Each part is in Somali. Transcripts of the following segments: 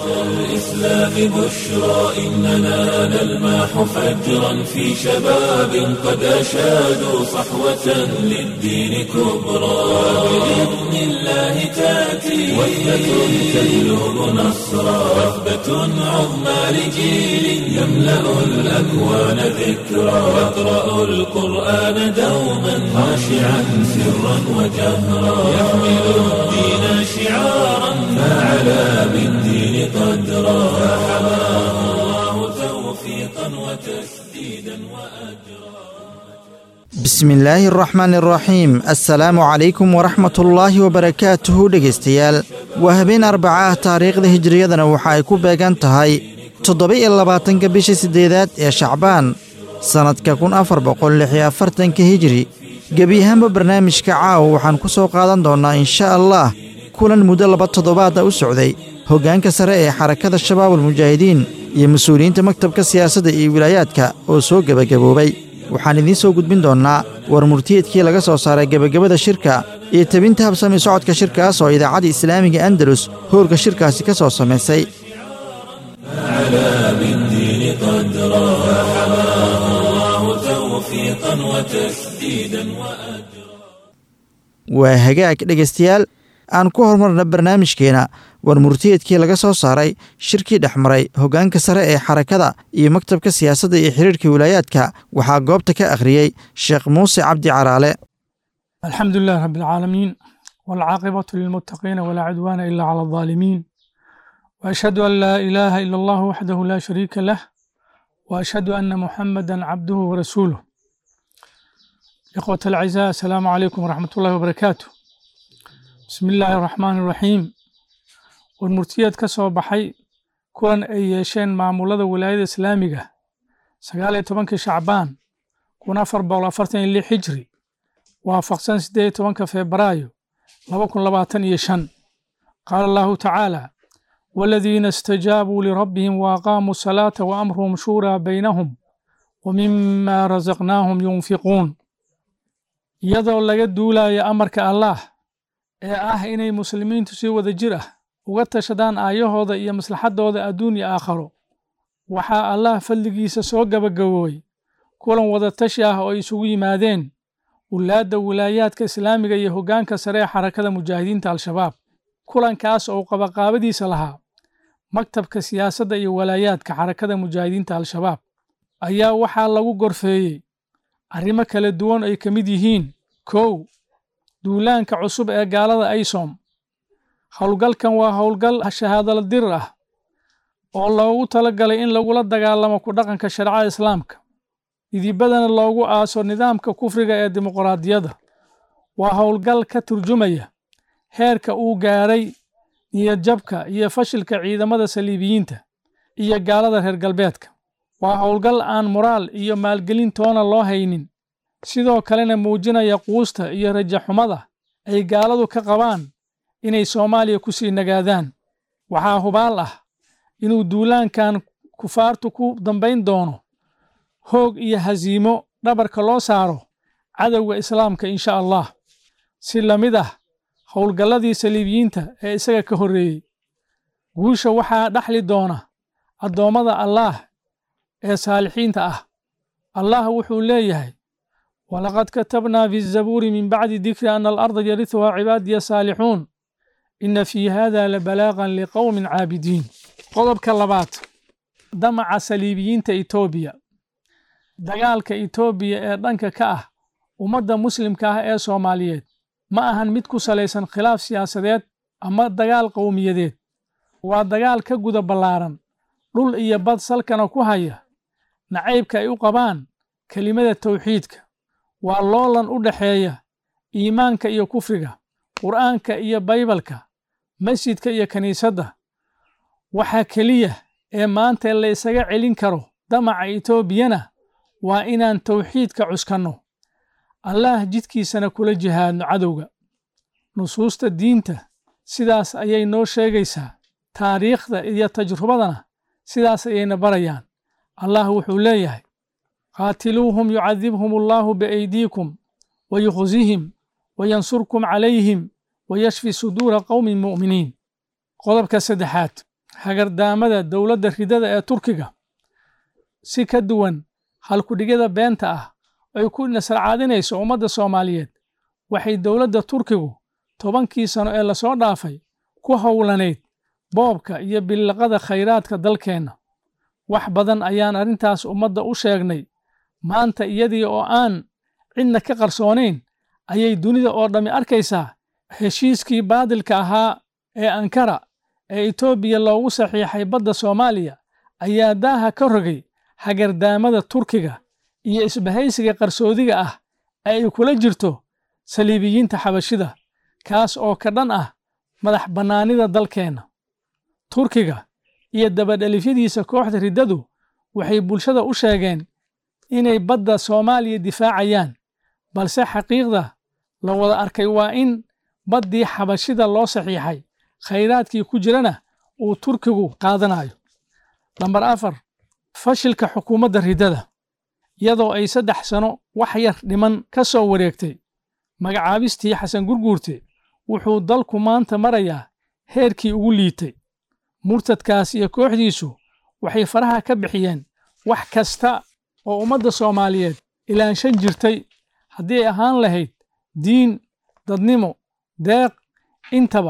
الإسلام بشرى إننا نلمح فجرا في شباب قد أشادوا صحوة للدين كبرى بإذن الله تأتي وثبة تجلب نصرا وثبة عظمى لجيل يملأ الأكوان ذكرا يقرأ القرآن دوما خاشعا سرا وجهرا يحمل الدين شعارا فعلى بالدين قدرا فحماه الله توفيقا وتسديدا وأجرا bismi illaahi araxmaani araxiim assalaamu calaykum waraxmat ullaahi wabarakaatuhu dhegaystayaal waa habeen arbaca ah taariikhda hijiriyadana waxa ay ku beegan tahay toddoba-iyo labaatanka bisha siddeedaad ee shacbaan sannadka kun afar boqol lix iyo afartanka hijiri gebi ahaanba barnaamijka caawa waxaan ku soo qaadan doonnaa insha allah kulan muddo laba toddobaada u socday hoggaanka sare ee xarakada shabaabul mujaahidiin iyo mas-uuliyiinta maktabka siyaasadda iyo wilaayaadka oo soo gebagaboobay waxaan idiin soo gudbin doonnaa war murtiyeedkii laga soo saaray gebagabada shirka iyo tebinta habsami socodka shirkaas oo idaacadda islaamiga andalus howlka shirkaasi ka soo samaysay على بالدين قدرا فحماه الله توفيقا وتسديدا وأجرا waa hagaag dhegaystayaal aan ku horumarna barnaamijkeena war murtiyeedkii laga soo saaray shirkii dhex maray hoggaanka sare ee xarakada iyo maktabka siyaasadda iyo xiriirka wilaayaadka waxaa goobta ka akhriyey sheekh muuse cabdi caraale الحمد لله رب العالمين والعاقبة للمتقين ولا عدوان إلا على الظالمين وأشهد أن لا إله إلا الله وحده لا شريك له وأشهد أن محمدا عبده ورسوله إخوة الأعزاء السلام عليكم ورحمة الله وبركاته بسم الله الرحمن الرحيم والمرتيات كسو بحي كون أي يشين معمولة ولاية إسلامية سقالي تبنك شعبان كون أفر بولا فرتين اللي حجري waafaqsan siddeed iyo tobanka febraayo laba kun labaatan iyo shan qaala allahu tacaala waaladiina istajaabuu lirabbihim waaqaamuu salaata wa amruhum shuuraa baynahum wa mima rasaqnaahum yunfiquun iyadoo laga duulayo amarka allaah ee ah inay muslimiintu si wada jir ah uga tashadaan aayahooda iyo maslaxaddooda adduun iyo aakharo waxaa allaah fadligiisa soo gabagaboobay kulan wada tashi ah oo ay isugu yimaadeen wulaadda wilaayaadka islaamiga iyo hoggaanka sare ee xarakada mujaahidiinta al-shabaab kulankaas oo qabaqaabadiisa lahaa maktabka siyaasadda iyo walaayaadka xarakada mujaahidiinta al-shabaab ayaa waxaa lagu gorfeeyey arrimo kala duwan ay ka mid yihiin kow duulaanka cusub ee gaalada aysom howlgalkan waa howlgal shahaadala dirir ah oo loogu talagalay in lagula dagaalamo ku dhaqanka shareecada islaamka idibadana loogu aaso nidaamka kufriga ee dimuqraadiyadda waa howlgal ka turjumaya heerka uu gaaray niyadjabka iyo fashilka ciidamada saliibiyiinta iyo gaalada reer galbeedka waa howlgal aan moraal iyo maalgelin toona loo haynin sidoo kalena muujinaya quusta iyo rajaxumada ay gaaladu ka qabaan inay soomaaliya ku sii nagaadaan waxaa hubaal ah inuu duulaankan kufaartu ku dambayn doono hoog iyo hasiimo dhabarka loo saaro cadowga islaamka insha allah si la mid ah howlgalladii saliibiyiinta ee isaga ka horreeyey guusha waxaa dhaxli doona addoommada allaah ee saalixiinta ah allah wuxuu leeyahay walaqad katabnaa fi zabuuri min bacdi dikri ana alarda yarihuhaa cibaadiya saalixuun ina fii hada labalaaqan liqowmin caabidiin qodobka labaad damaca saliibiyiinta etoobiya dagaalka etoobiya ee dhanka ka ah ummadda muslimka ah ee soomaaliyeed ma ahan mid ku salaysan khilaaf siyaasadeed ama dagaal qowmiyadeed waa dagaal ka guda ballaaran dhul iyo bad salkana ku haya nacaybka ay u qabaan kelimada tawxiidka waa loolan u dhexeeya iimaanka iyo kufriga qur'aanka iyo baybalka masjidka iyo kiniisadda waxaa keliya ee maanta la isaga celin karo damaca etoobiyana waa inaan tawxiidka cuskanno allaah jidkiisana kula jihaadno cadowga nusuusta diinta sidaas ayay noo sheegaysaa taariikhda iyo tajrubadana sidaas ayayna barayaan allah wuxuu leeyahay qaatiluuhum yucadibhum allaahu biaydiikum wa yukhzihim wa yansurkum calayhim wa yashfi suduura qowmin mu'miniin qodobka saddexaad hagardaamada dowladda ridada ee turkiga si ka duwan halkudhigyada beenta ah ay ku nasarcaadinayso ummadda soomaaliyeed waxay dowladda turkigu tobankii sano ee lasoo dhaafay ku howlanayd boobka iyo billaqada khayraadka dalkeenna wax badan ayaan arrintaas ummadda u sheegnay maanta iyadii oo aan cidna ka qarsoonayn ayay dunida oo dhammi arkaysaa heshiiskii baadilka ahaa ee ankara ee etoobiya loogu saxiixay badda soomaaliya ayaa daaha ka rogay hagardaamada turkiga iyo isbahaysiga qarsoodiga ah ee ay kula jirto saliibiyiinta xabashida kaas oo ka dhan ah madax bannaanida dalkeenna turkiga iyo dabadhelifyadiisa kooxda riddadu waxay bulshada u sheegeen inay badda soomaaliya difaacayaan balse xaqiiqda la wada arkay waa in baddii xabashida loo saxiixay khayraadkii ku jirana uu turkigu qaadanayo lambar afar fashilka xukuumadda riddada iyadoo ay saddex sano wax yar dhiman ka soo wareegtay magacaabistii xasan gurguurte wuxuu dalku maanta marayaa heerkii ugu liitay murtadkaas iyo kooxdiisu waxay faraha ka bixiyeen wax kasta oo ummadda soomaaliyeed ilaanshan jirtay haddii ay ahaan lahayd diin dadnimo deeq intaba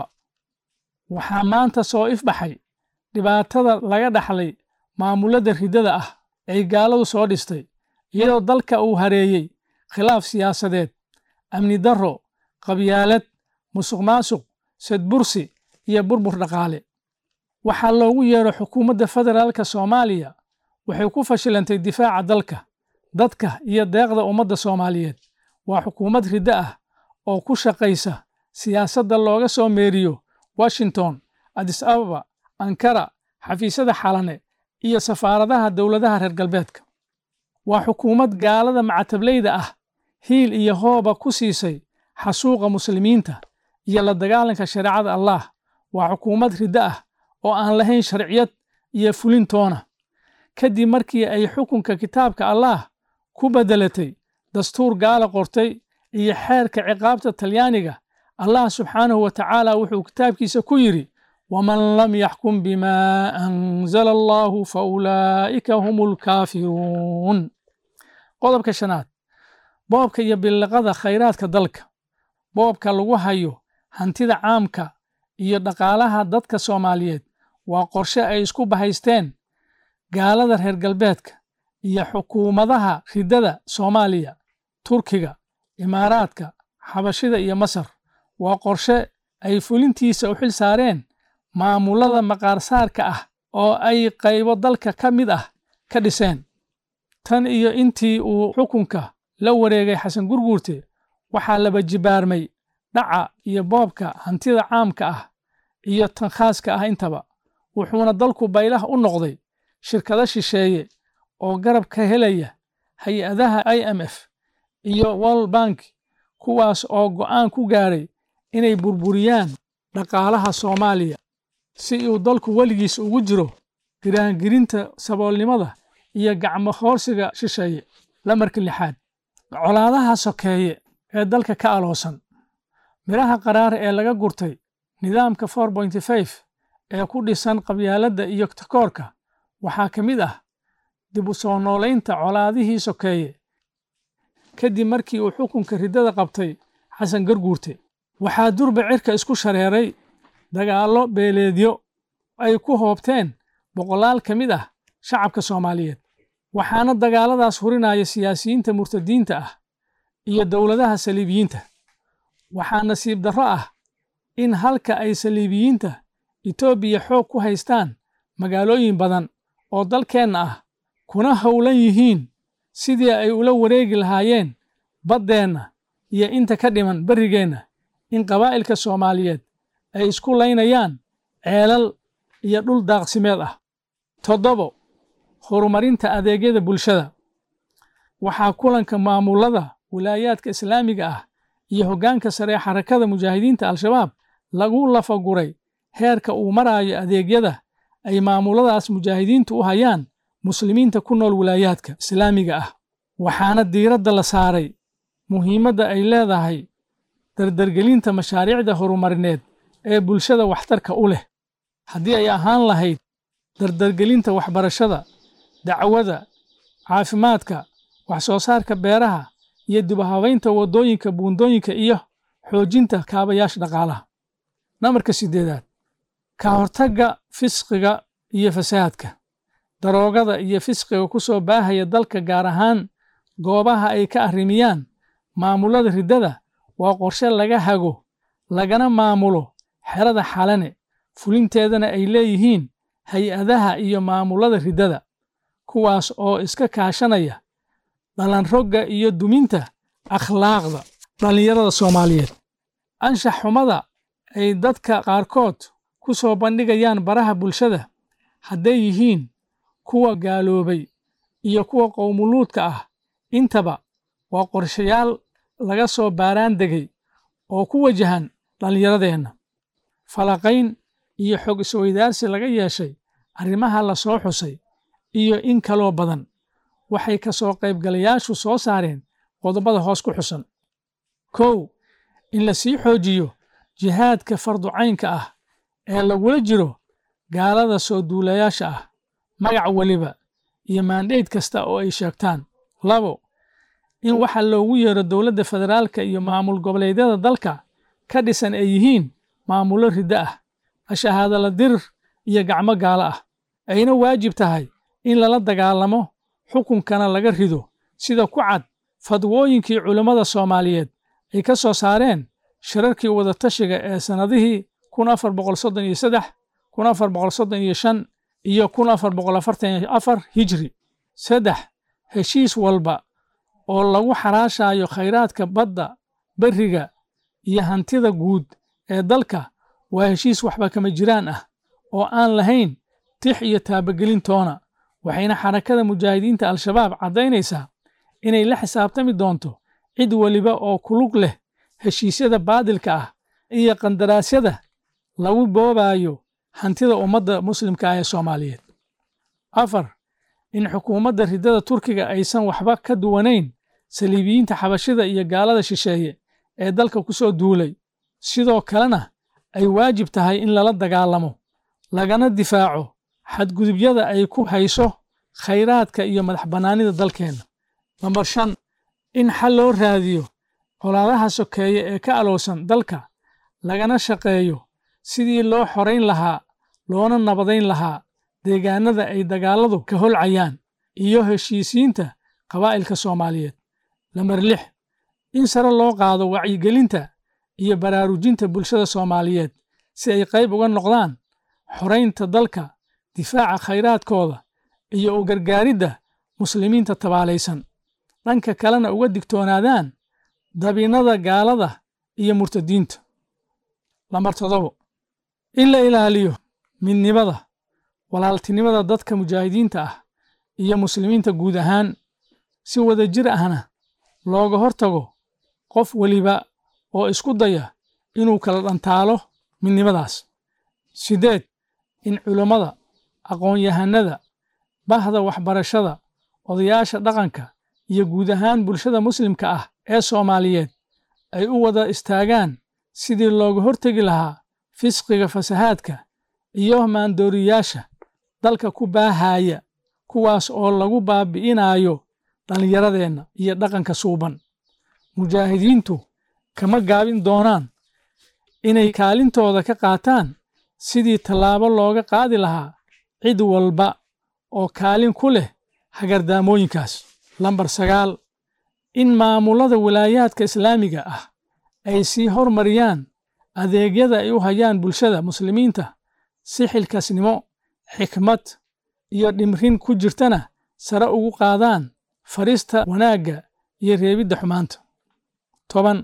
waxaa maanta soo ifbaxay dhibaatada laga dhaxlay maamulladda riddada ah ay gaaladu soo dhistay iyadoo dalka uu hareeyey khilaaf siyaasadeed amni darro qabyaalad musuq maasuq sadbursi iyo burbur dhaqaale waxaa loogu yeedho xukuumadda federaalka soomaaliya waxay ku fashilantay difaaca dalka dadka iyo deeqda ummadda soomaaliyeed waa xukuumad riddo ah oo ku shaqaysa siyaasadda looga soo meeriyo washington adis ababa ankara xafiisyada xalane iyo safaaradaha dowladaha reer galbeedka waa xukuumad gaalada macatablayda ah hiil iyo hooba ku siisay xasuuqa muslimiinta iyo la dagaalanka shareecada allaah waa xukuumad riddo ah oo aan lahayn sharciyad iyo fulintoona kadib markii ay xukunka kitaabka allaah ku beddelatay dastuur gaala qortay iyo xeerka ciqaabta talyaaniga allah subxaanahu wa tacaala wuxuu kitaabkiisa ku yidhi waman lam yaxkum bimaa anzala allaahu fa ulaa'ika hum ulkaafiruun qodobka shanaad boobka iyo billiqada khayraadka dalka boobka lagu hayo hantida caamka iyo dhaqaalaha dadka soomaaliyeed waa qorshe ay isku bahaysteen gaalada reer galbeedka iyo xukuumadaha riddada soomaaliya turkiga imaaraadka xabashida iyo masar waa qorshe ay fulintiisa u xil saareen maamullada maqaarsaarka ah oo ay qaybo dalka ka mid ah ka dhiseen tan iyo intii uu xukunka la wareegay xasan gurguurte waxaa laba jibaarmay dhaca iyo boobka hantida caamka ah iyo tan khaaska ah intaba wuxuuna dalku baylah u noqday shirkado shisheeye oo garab ka helaya hay-adaha i m f iyo world bank kuwaas oo go'aan ku gaadhay inay burburiyaan dhaqaalaha soomaaliya si uu dalku weligiis ugu jiro giraangirinta saboolnimada iyo gacmo hoorsiga shisheeye lamarka lixaad colaadaha sokeeye ee dalka ka aloosan midhaha qaraara ee laga gurtay nidaamka for pointy five ee ku dhisan qabyaaladda iyo takoorka waxaa ka mid ah dib u soo noolaynta colaadihii sokeeye kadib markii uu xukunka riddada qabtay xasan garguurte waxaa durba cirka isku shareeray dagaallo beeleedyo ay ku hoobteen boqolaal ka mid ah shacabka soomaaliyeed waxaana dagaalladaas hurinaya siyaasiyiinta murtadiinta ah iyo dowladaha saliibiyiinta waxaa nasiib darro ah in halka ay saliibiyiinta etoobiya xoog ku haystaan magaalooyin badan oo dalkeenna ah kuna howlan yihiin sidii ay ula wareegi lahaayeen baddeenna iyo inta ka dhiman berrigeenna in qabaa'ilka soomaaliyeed ay isku laynayaan ceelal iyo dhul daaqsimeed ah toddobo horumarinta adeegyada bulshada waxaa kulanka maamullada wilaayaadka islaamiga ah iyo hoggaanka sare ee xarakada mujaahidiinta al-shabaab lagu lafaguray heerka uu maraayo adeegyada ay maamulladaas mujaahidiintu u hayaan muslimiinta ku nool wilaayaadka islaamiga ah waxaana diiradda la saaray muhiimadda ay leedahay dardargelinta mashaariicda horumarineed ee bulshada waxtarka u leh haddii ay ahaan lahayd dardargelinta waxbarashada dacwada caafimaadka wax soo saarka beeraha iyo dibuhabaynta waddooyinka buundooyinka iyo xoojinta kaabayaasha dhaqaalaha namarka siddeedaad ka hortagga fisqiga iyo fasaadka daroogada iyo fisqiga ku soo baahaya dalka gaar ahaan goobaha ay ka arrimiyaan maamulada riddada waa qorshe laga hago lagana maamulo xerada xalane fulinteedana ay leeyihiin hay-adaha iyo maamulada riddada kuwaas oo iska kaashanaya dhalanrogga iyo duminta akhlaaqda dhallinyarada soomaaliyeed anshax xumada ay dadka qaarkood ku soo bandhigayaan baraha bulshada hadday yihiin kuwa gaaloobay iyo kuwa qowmuluudka ah intaba waa qorshayaal laga soo baaraan degay oo ku wajahan dhallinyaradeenna falaqayn iyo xog isweydaarsi laga yeeshay arrimaha la soo xusay iyo in kaloo badan waxay ka soo qaybgalayaashu soo saareen qodobada hoos ku xusan kow in la sii xoojiyo jihaadka farducaynka ah ee lagula jiro gaalada soo duulayaasha ah magac weliba iyo maandheyd kasta oo ay sheegtaan labo in waxa loogu yeero dowladda federaalka iyo maamul goboleedyada dalka ka dhisan ay yihiin maamullo riddo ah ashahaadala dirir iyo gacmo gaalo ah ayna waajib tahay in lala dagaalamo xukunkana laga rido sida ku cad fadwooyinkii culammada soomaaliyeed ay ka soo saareen shirarkii wadatashiga ee sannadihii kun afar boqol soddon iyo saddex kun afar boqol soddon iyo shan iyo kun afar boqol afartan iyo afar hijri saddex heshiis walba oo lagu xaraashayo khayraadka badda berriga iyo hantida guud ee dalka waa heshiis waxba kama jiraan ah oo aan lahayn tix iyo taabagelintoona waxayna xarakada mujaahidiinta al-shabaab caddaynaysaa inay la xisaabtami doonto cid weliba oo kulug leh heshiisyada baadilka ah iyo qandaraasyada lagu boobayo hantida ummadda muslimka ah ee soomaaliyeed afar in xukuumadda riddada turkiga aysan waxba ka duwanayn saliibiyiinta xabashida iyo gaalada shisheeye ee dalka ku soo duulay sidoo kalena ay waajib tahay in lala dagaalamo lagana difaaco xadgudubyada ay ku hayso khayraadka iyo madax bannaanida dalkeenna nambar shan in xal loo raadiyo colaadaha sokeeye ee ka alowsan dalka lagana shaqeeyo sidii loo xorayn lahaa loona nabadayn lahaa deegaanada ay dagaalladu ka holcayaan iyo heshiisiinta qabaa'ilka soomaaliyeed lambar lix in sare loo qaado wacyigelinta iyo baraarujinta bulshada soomaaliyeed si ay qayb uga noqdaan xoraynta dalka difaaca khayraadkooda iyo u gargaaridda muslimiinta tabaalaysan dhanka kalena uga digtoonaadaan dabinnada gaalada iyo murtadiinta lambar toddobo in la ilaaliyo midnimada walaaltinimada dadka mujaahidiinta ah iyo muslimiinta guud ahaan si wada jir ahna looga hortago qof weliba oo isku daya inuu kala dhantaalo midnimadaas siddeed in culammada aqoon-yahanada bahda waxbarashada odayaasha dhaqanka iyo guud ahaan bulshada muslimka ah ee soomaaliyeed ay u wada istaagaan sidii looga hortegi lahaa fisqiga fasahaadka iyo maandooriyaasha dalka ku baahaya kuwaas oo lagu baabi'inayo dhallinyaradeenna iyo dhaqanka suuban mujaahidiintu kama gaabin doonaan inay kaalintooda ka qaataan sidii tallaabo looga qaadi lahaa cid walba oo kaalin ku leh hagardaamooyinkaas lambar sagaal in maamulada walaayaadka islaamiga ah ay sii hormariyaan adeegyada ay u hayaan bulshada muslimiinta si xilkaasnimo xikmad iyo dhimrin ku jirtana sare ugu qaadaan farista wanaagga iyo reebidda xumaanta toban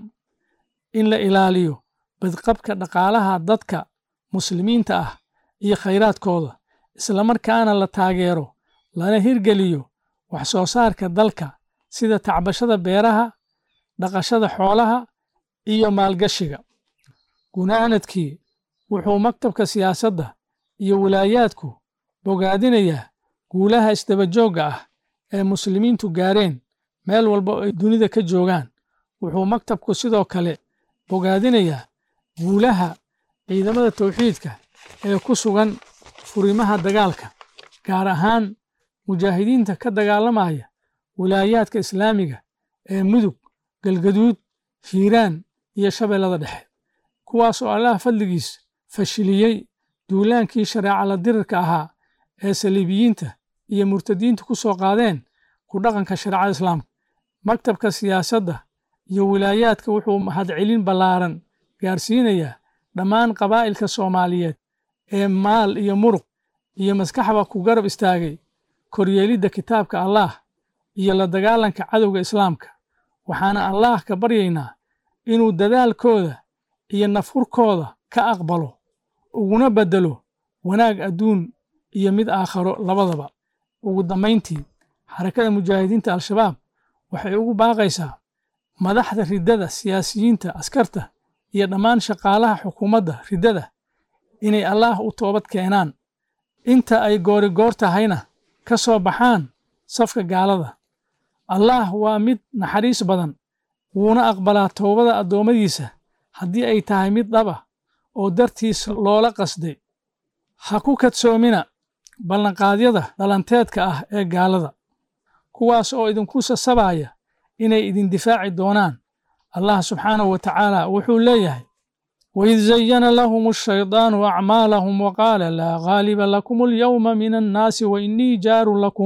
in la ilaaliyo badqabka dhaqaalaha dadka muslimiinta ah iyo khayraadkooda islamarkaana la taageero lana hirgeliyo wax soo saarka dalka sida tacbashada beeraha dhaqashada xoolaha iyo maalgashiga gunaanadkii wuxuu maktabka siyaasadda iyo walaayaadku bogaadinayaa guulaha isdabajoogga ah ee muslimiintu gaareen meel walba oo ay dunida ka joogaan wuxuu maktabku sidoo kale bogaadinayaa guulaha ciidamada tawxiidka ee ku sugan furimaha dagaalka gaar ahaan mujaahidiinta ka dagaalamaya wilaayaadka islaamiga ee mudug galgaduud hiiraan iyo shabeellada dhexe kuwaas oo allaah fadligiis fashiliyey duulaankii shareeca la dirirka ahaa ee saliibiyiinta iyo murtadiintu ku soo qaadeen ku dhaqanka shareecada islaamka maktabka siyaasadda iyo wilaayaadka wuxuu mahadcelin ballaaran gaarsiinayaa dhammaan qabaa'ilka soomaaliyeed ee maal iyo muruq iyo maskaxba ku garab istaagay koryeelidda kitaabka allaah iyo la dagaalanka cadowga islaamka waxaana allaah ka baryaynaa inuu dadaalkooda iyo nafhurkooda ka aqbalo uguna beddelo wanaag adduun iyo mid aakharo labadaba ugu dambayntii xarakada mujaahidiinta al-shabaab waxay ugu baaqaysaa madaxda riddada siyaasiyiinta askarta iyo dhammaan shaqaalaha xukuumadda riddada inay allaah u toobad keenaan inta ay goorigoor tahayna ka soo baxaan safka gaalada allaah waa mid naxariis badan wuuna aqbalaa toobada addoommadiisa haddii ay tahay mid dhaba oo dartiis loola qasday ha ku kadsoomina ballanqaadyada dhalanteedka ah ee gaalada kuwaas oo idinku sasabaya inay idin difaaci doonaan allah subxaanahu wa tacaala wuxuu leeyahay waid zayana lahum ashaydaanu acmaalahum waqaala laa ghaaliba lakum alyawma min annaasi wainii jaarun lakum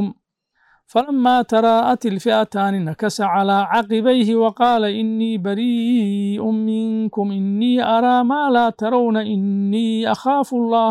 فلما تراءت الفئتان نكس على عقبيه وقال إني بريء منكم إني أرى ما لا ترون إني أخاف الله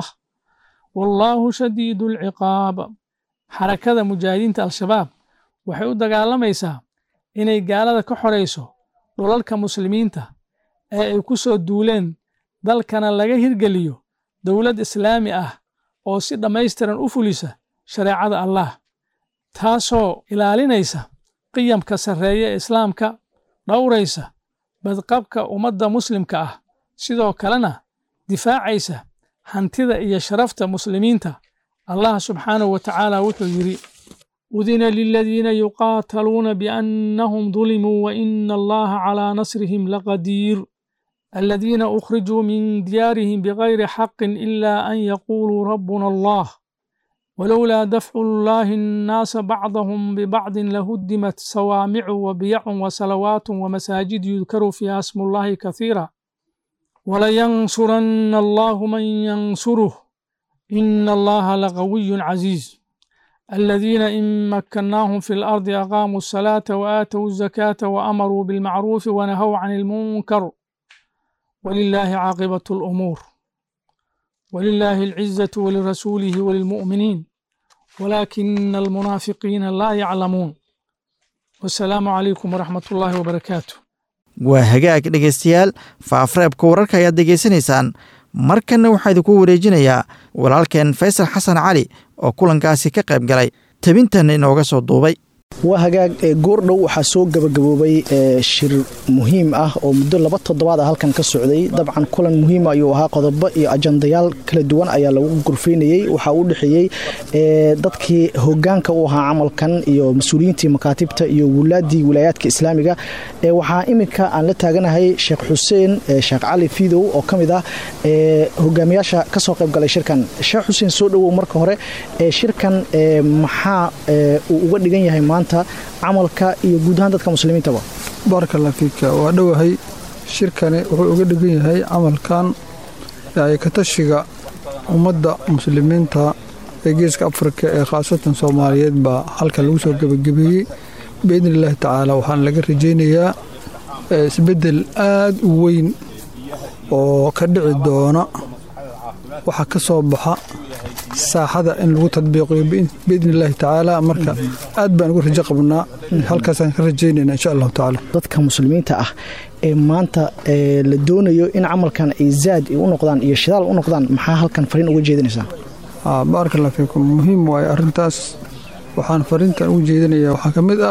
والله شديد العقاب حركة مجاهدين الشباب waxay u dagaalamaysaa inay gaalada ka xorayso dhulalka muslimiinta ee ay ku soo duuleen dalkana laga hirgeliyo dowlad islaami ah oo si dhammaystiran u fulisa shareecada allah taasoo ilaalinaysa qiyamka sarreeye ee islaamka dhowraysa badqabka ummadda muslimka ah sidoo kalena difaacaysa hantida iyo sharafta muslimiinta allah subxaanahu wa tacaala wuxuu yidhi udina liladiina yuqaataluuna biannahum dulimuu waina allaha calaa nasrihim laqadiir aladiina ukhrijuu min diyaarihim bigayri xaqin ila an yaquuluu rabbuna allah ولولا دفع الله الناس بعضهم ببعض لهدمت صوامع وبيع وصلوات ومساجد يذكر فيها اسم الله كثيرا ولينصرن الله من ينصره إن الله لقوي عزيز الذين إن مكناهم في الأرض أقاموا الصلاة وآتوا الزكاة وأمروا بالمعروف ونهوا عن المنكر ولله عاقبة الأمور ولله العزة ولرسوله وللمؤمنين ولكن المنافقين لا يعلمون والسلام عليكم ورحمة الله وبركاته waa hagaag dhegaystayaal faafreebka wararka ayaad degaysanaysaan markanna waxaa idinku wareejinayaa walaalkeen faysal xasan cali oo kulankaasi ka qayb galay tabintanna inooga soo duubay waa hagaag goordhow waxaa soo gabagaboobay shir muhiim ah oo muddo laba toddobaad ah halkan ka socday dabcan kulan muhiima ayuu ahaa qodobo iyo ajandayaal kala duwan ayaa lagu gurfaynayey waxaa u dhexeeyey dadkii hogaanka u ahaa camalkan iyo mas-uuliyiintii makaatibta iyo wulaadii wilaayaadka islaamiga waxaa iminka aan la taaganahay sheekh xuseen sheekh cali fidow oo ka mid ah hogaamiyaasha kasoo qayb galay shirkan sheekh xuseen soo dhowow marka hore shirkan maxaa uu uga dhigan yahay maanta camalka iyo guud ahaan dadka muslimiintaba baarkalla fiika waa dhowahay shirkani wuxuu uga dhigan yahay camalkan katashiga ummadda muslimiinta ee geeska afrika ee khaasatan soomaaliyeed baa halkan lagu soo gebagabeeyey biidni illaahi tacaala waxaana laga rajaynayaa isbeddel aad u weyn oo ka dhici doona waxa ka soo baxa saaxada in lagu tadbiiqiyo biidni illaahi tacaala marka aad baan ugu rajo qabnaa halkaasaan ka rajaynayna insha allahu tacaala dadka muslimiinta ah ee maanta la doonayo in camalkan ay zaad u noqdaan iyo shidaal u noqdaan maxaa halkan fariin uga jeedinaysaa baarakallah fiikum muhiim waaye arrintaas waxaan fariintan ugu jeedinayaa waxaa ka mid ah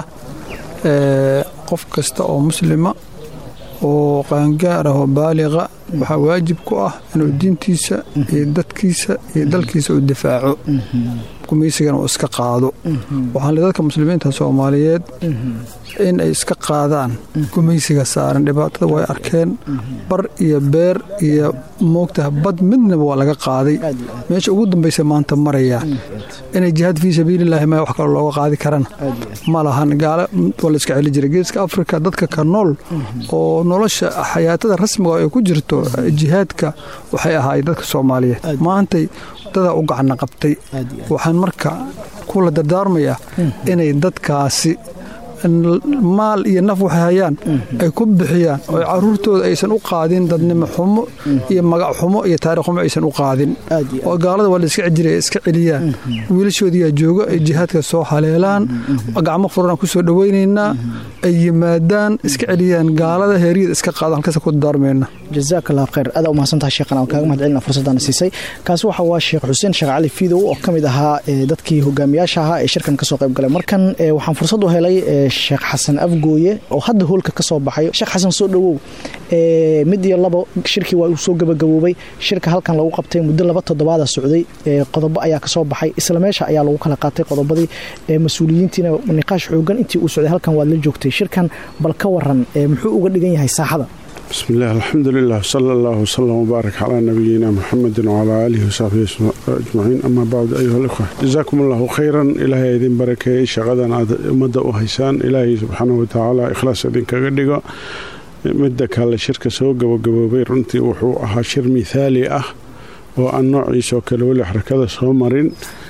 qof kasta oo muslima oo qaangaar ah oo baaliqa waxaa waajib ku ah inuu diintiisa iyo dadkiisa iyo dalkiisa uu difaaco gumaysigana uu iska qaado waxaan le dadka muslimiinta soomaaliyeed in ay iska qaadaan gumaysiga saaran dhibaatada way arkeen bar iyo beer iyo moogtaha bad midnaba waa laga qaaday meesha ugu dambaysa maanta maraya inay jihaad fii sabiililaahi ma wax kaloo looga qaadi karana ma lahan gaala waa la iska celi jiray geeska afrika dadka ka nool oo nolosha xayaatada rasmiga ay ku jirto jihaadka waxay ahaayeen dadka soomaaliyeed maantay dadaa u gacna qabtay waxaan marka kula dardaarmayaa inay dadkaasi maal iyo naf waxay hayaan ay ku bixiyaan oo caruurtooda aysan u qaadin dadnimo xumo iyo magac xumo iyo taarikh xumo aysan u qaadin oo gaalada waa la iska jiray iska celiyaan wiilashoodiyaa jooga ay jihaadka soo haleelaan gacmo furana ku soo dhowaynaynaa ay yimaadaan iska celiyaan gaalada heeriyada iska qaadaan halkaas ku dardaarmayna jazaak allah khayr adaa u mahadsantahay sheekhan aan kaaga mahad celina fursaddaana siisay kaasi waxa waa sheekh xuseen sheekh cali fiidow oo ka mid ahaa dadkii hogaamiyaasha ahaa ee shirkan kasoo qayb galay markan waxaan fursad u helay sheekh xasan afgooye oo hadda hoolka ka soo baxay sheekh xasan soo dhowow mid iyo labo shirkii waa uu soo gabagaboobay shirka halkan lagu qabtay muddo laba toddobaada socday qodobo ayaa kasoo baxay isla meesha ayaa lagu kala qaatay qodobadii mas-uuliyiintiina niqaash xoogan intii uu socday halkan waad la joogtay shirkan bal ka waran muxuu uga dhigan yahay saaxada بسم الله الحمد لله صلى الله وسلم وبارك على نبينا محمد وعلى آله وصحبه أجمعين أما بعد أيها الأخوة جزاكم الله خيرا إلهي إذن بركة شغدا مدى أهيسان إلهي سبحانه وتعالى إخلاص إذن كغدقة midda kale shirka soo gabagaboobay runtii wuxuu ahaa shir mithaali ah oo aan noociisoo kale weli xarakada soo marin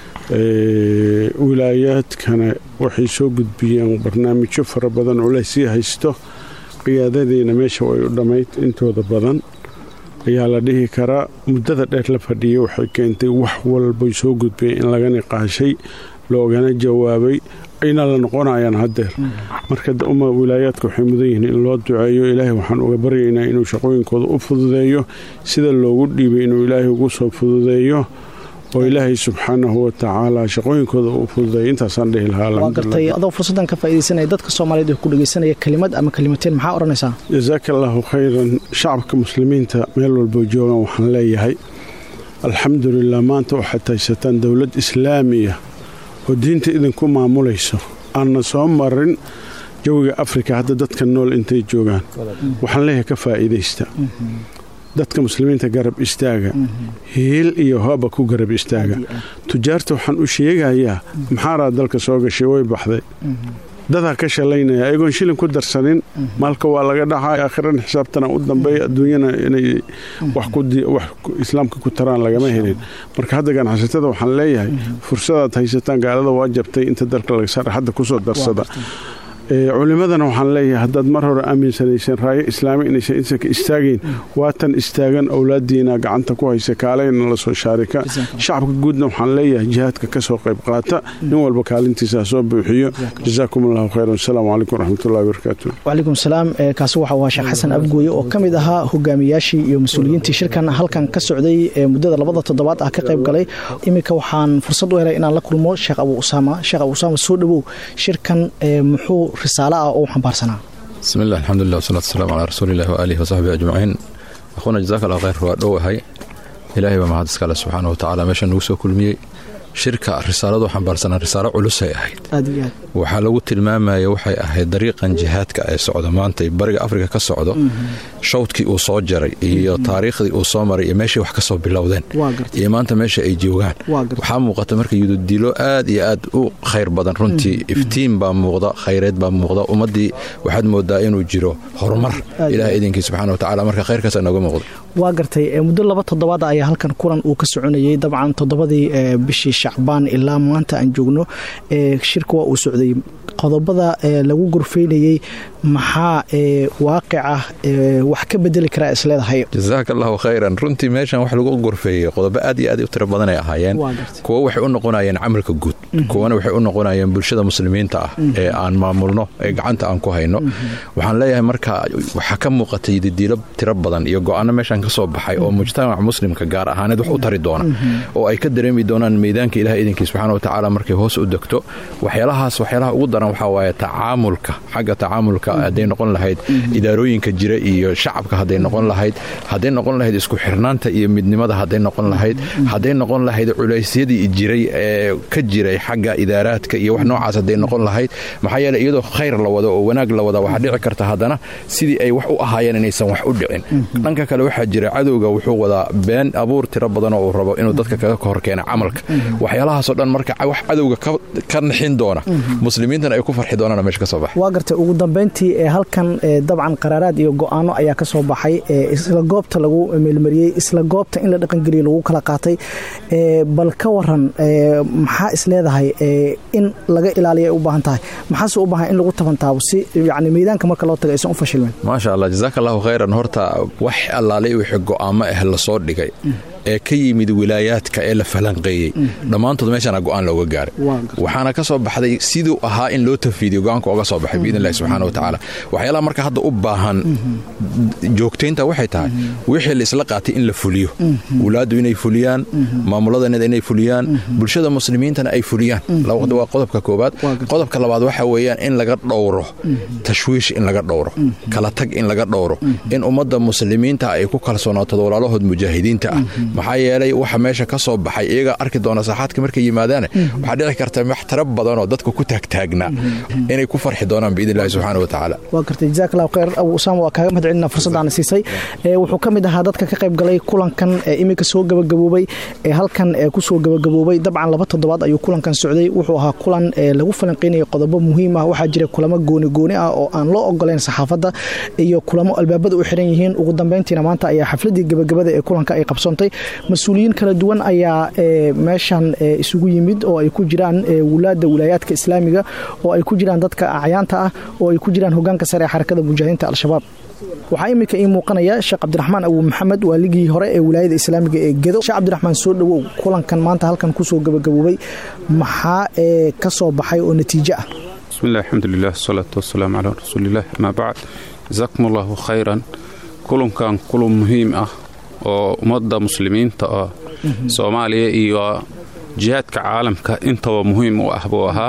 wilaayaadkana waxay soo gudbiyeen barnaamijyo fara badan oo lasii haysto qiyaadadiina meesha way u dhammayd intooda badan ayaa la dhihi karaa muddada dheer la fadhiyay waxay keentay wax walbay soo gudbiyeen in laga niqaashay loogana jawaabay ayna la noqonayaan haddeer marka uma wilaayaadka waxay mudan yihiin in loo duceeyo ilaahay waxaan uga baryaynaa inuu shaqooyinkooda u fududeeyo sida loogu dhiibay inuu ilaahay ugu soo fududeeyo oo ilaahay subxaanahu watacaala shaqooyinkooda uu fududeeya intaasaan dhihi lahaa waa gartay adoo fursaddan ka faaidaysanaya dadka soomaaliyeed ee ku dhegaysanaya kelimad ama kelimateen maxaa odhanaysaa jasaaka allaahu khayran shacabka muslimiinta meel walbo joogan waxaan leeyahay alxamdulilah maanta waxaad haysataan dowlad islaamiya oo diinta idinku maamulayso aanna soo marin jawiga afrika hadda dadka nool intay joogaan waxaan leeyahay ka faa'iidaysta dadka muslimiinta garab istaaga hiil iyo hooba ku garab istaaga tujaarta waxaan u sheegayaa maxaaraa dalka soo gashay way baxday dadaa ka shalaynaya ayagoon shilin ku darsanin maalka waa laga dhaxay aakhirana xisaabtana u dambeeya adduunyana inay wax islaamka ku taraan lagama helin marka hadda ganacsatada waxaan leeyahay fursadaad haysataan gaalada waa jabtay inta dalka laga saara hadda kusoo darsada culimadana waxaan leeyahay haddaad mar hore aaminsanayseen raayo islaami inaysan insanka istaagayn waatan istaagan owlaadiina gacanta ku haysa kaaleyna lasoo shaarika shacabka guudna waxaan leeyahay jihaadka ka soo qayb qaata nin walba kaalintiisa ha soo buuxiyo jazaakum allahu khayran asalaamu calaykum waraxmatullahi wabarakaatu wacalaykum salaam kaasi waxa waa sheekh xasan abgooye oo ka mid ahaa hogaamiyaashii iyo mas-uuliyiintii shirkan halkan ka socday muddada labada toddobaad ah ka qayb galay iminka waxaan fursad u helay inaan la kulmo sheekh abu usaama sheekh abu usaama soo dhowow shirkan muxuu risaalo ah oo u xambaarsanaa bismi illah alxamdulilah wasalatu wasalamu calaa rasuulillahi waaalihi wasaxbihi ajmaciin akhuuna jazaaka allah khayr waa dhowahay ilaahay baa mahad iskale subxaana wa tacala meesha nagu soo kulmiyey shirka risaaladu xambaarsanaa risaalo culusay ahayd waxaa lagu tilmaamaya waxay ahayd dariiqan jihaadka ee socda maanta bariga afrika ka socdo shawdkii uu soo jaray iyo taariikhdii uu soo maray iyo meeshay wax ka soo bilowdeen iyo maanta meesha ay joogaan waxaa muuqata marka yududilo aad iyo aad u khayr badan runtii iftiin baa muuqda khayreed baa muuqda ummaddii waxaad moodaa inuu jiro horumar ilaah idinkii subxana wa tacala marka khayrkaasa nooga muuqda waa gartay muddo laba toddobaad ayaa halkan kulan uu ka soconayay dabcan toddobadii bishii shacbaan ilaa maanta aan joogno shirka waa uu socday qodobada lagu gorfeynayey maxaa waaqica wax ka bedeli karaa isleedahay jasaaka allahu khayran runtii meeshan wax lagu gorfeeyey qodobo aad iyo aad u tiro badanay ahaayeen kuwo waxay u noqonayeen camalka guud kuwana waxay u noqonayeen bulshada muslimiinta ah ee aan maamulno ee gacanta aan ku hayno waxaan leeyahay marka waxaa ka muuqatay didiilo tiro badan iyo go-aano meeshan ka soo baxay oo mujtamaca muslimka gaar ahaaneed wax u tari doona oo ay ka dareemi doonaan meydaanka ilaah idinkii subxana wa tacaala markay hoos u degto waxyaalahaas waxyaalaha ugu daran waxaa waaye tacaamulka xagga tacaamulka hadday noqon lahayd idaarooyinka jira iyo shacabka hadday noqon lahayd hadday noqon lahayd isku xirnaanta iyo midnimada hadday noqon lahayd hadday noqon lahayd culaysyadii jiray ee ka jiray xagga idaaraadka iyo wax noocaas hadday noqon lahayd maxaa yeele iyadoo khayr la wado oo wanaag la wada waxaa dhici karta haddana sidii ay wax u ahaayeen inaysan wax u dhicin dhanka kale waxaa jira cadowga wuxuu wadaa been abuur tiro badanoo uu rabo inuu dadka kaga hor keena camalka waxyaalahaasoo dhan marka wax cadowga ka nixin doona muslimiintana ay ku farxi doonaan meesha ka soo baxa waa gartay ugu dambayntii ee halkan dabcan qaraaraad iyo go'aano ayaa ka soo baxay isla goobta lagu meelmariyey isla goobta in la dhaqangeliya lagu kala qaatay bal ka waran maxaa is leedahay in laga ilaaliya ay u baahan tahay maxaase u baahan in lagu tabantaabo si yani miidaanka marka loo taga aysan u fashilmin maasha allah jazaaka allahu khayran horta wax allaalay wixii go'aamo ah lasoo dhigay ee ka yimid wilaayaadka ee la falanqeeyey dhammaantood meeshaana go'aan looga gaaray waxaana ka soo baxday siduu ahaa in loo tafiidiyo go'aanka oga soo baxay biidn illahi subxana wa tacaala waxyaalaha marka hadda u baahan joogtaynta waxay tahay wixii laisla qaatay in la fuliyo wulaaddu inay fuliyaan maamuladaneda inay fuliyaan bulshada muslimiintana ay fuliyaan waa qodobka koobaad qodobka labaad waxa weeyaan in laga dhowro tashwiish in laga dhowro kala tag in laga dhowro in ummadda muslimiinta ay ku kalsoonaato walaalahood mujaahidiinta ah maxaa yeelay waxa meesha ka soo baxay iyagaa arki doona saaxaadka markay yimaadaane waxaa dhici karta wax tara badanoo dadka ku taagtaagnaa inay ku farxi doonaan biidn illahi subxaana wa tacaala waa gartay jazaak allahu khayr abu usaama waa kaaga mahad celina fursaddaana siisay wuxuu ka mid ahaa dadka ka qayb galay kulankan ee iminka soo gabagaboobay ee halkan ee kusoo gabagaboobay dabcan laba toddobaad ayuu kulankan socday wuxuu ahaa kulan lagu falanqeynaya qodobo muhiim ah waxaa jira kulamo gooni gooni ah oo aan loo ogoleyn saxaafadda iyo kulamo albaabada u xiran yihiin ugu dambeyntiina maanta ayaa xafladii gabagabada ee kulanka ay qabsoontay mas-uuliyiin kala duwan ayaa meeshan isugu yimid oo ay ku jiraan wulaada wilaayaadka islaamiga oo ay ku jiraan dadka acyaanta ah oo ay ku jiraan hogaanka sare ee xarakada mujaahidiinta al-shabaab waxaa iminka ii muuqanaya sheekh cabdiraxmaan abu maxamed waa ligii hore ee wilaayada islaamiga ee gedo sheekh cabdiraxmaan soo dhowow kulankan maanta halkan kusoo gabagaboobay maxaa ka soo baxay oo natiijo ah bismillahi alxamdulilah wasalaatu wasalaamu calaa rasuuliillah amaa bacd jasaakum allahu khayran kulankan kulun muhiim ah oo ummadda muslimiinta ah soomaaliya iyo jihaadka caalamka intaba muhiim u ah buu ahaa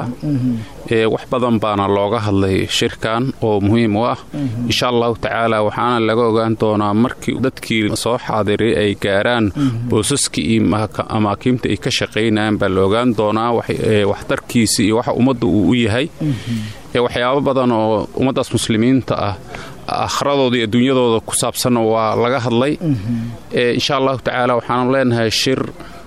wax badan baana looga hadlay shirkan oo muhiim u ah insha allahu tacaala waxaana laga ogaan doonaa markii dadkii soo xaadiray ay gaaraan boosaskii iyo amaakiimta ay ka shaqaynayaan baa la ogaan doonaa waxtarkiisa iyo waxa ummadda uu u yahay waxyaabo badan oo ummaddaas muslimiinta ah akhradooda iyo adduunyadooda ku saabsanna waa laga hadlay insha allahu tacaala waxaanu leenahay shir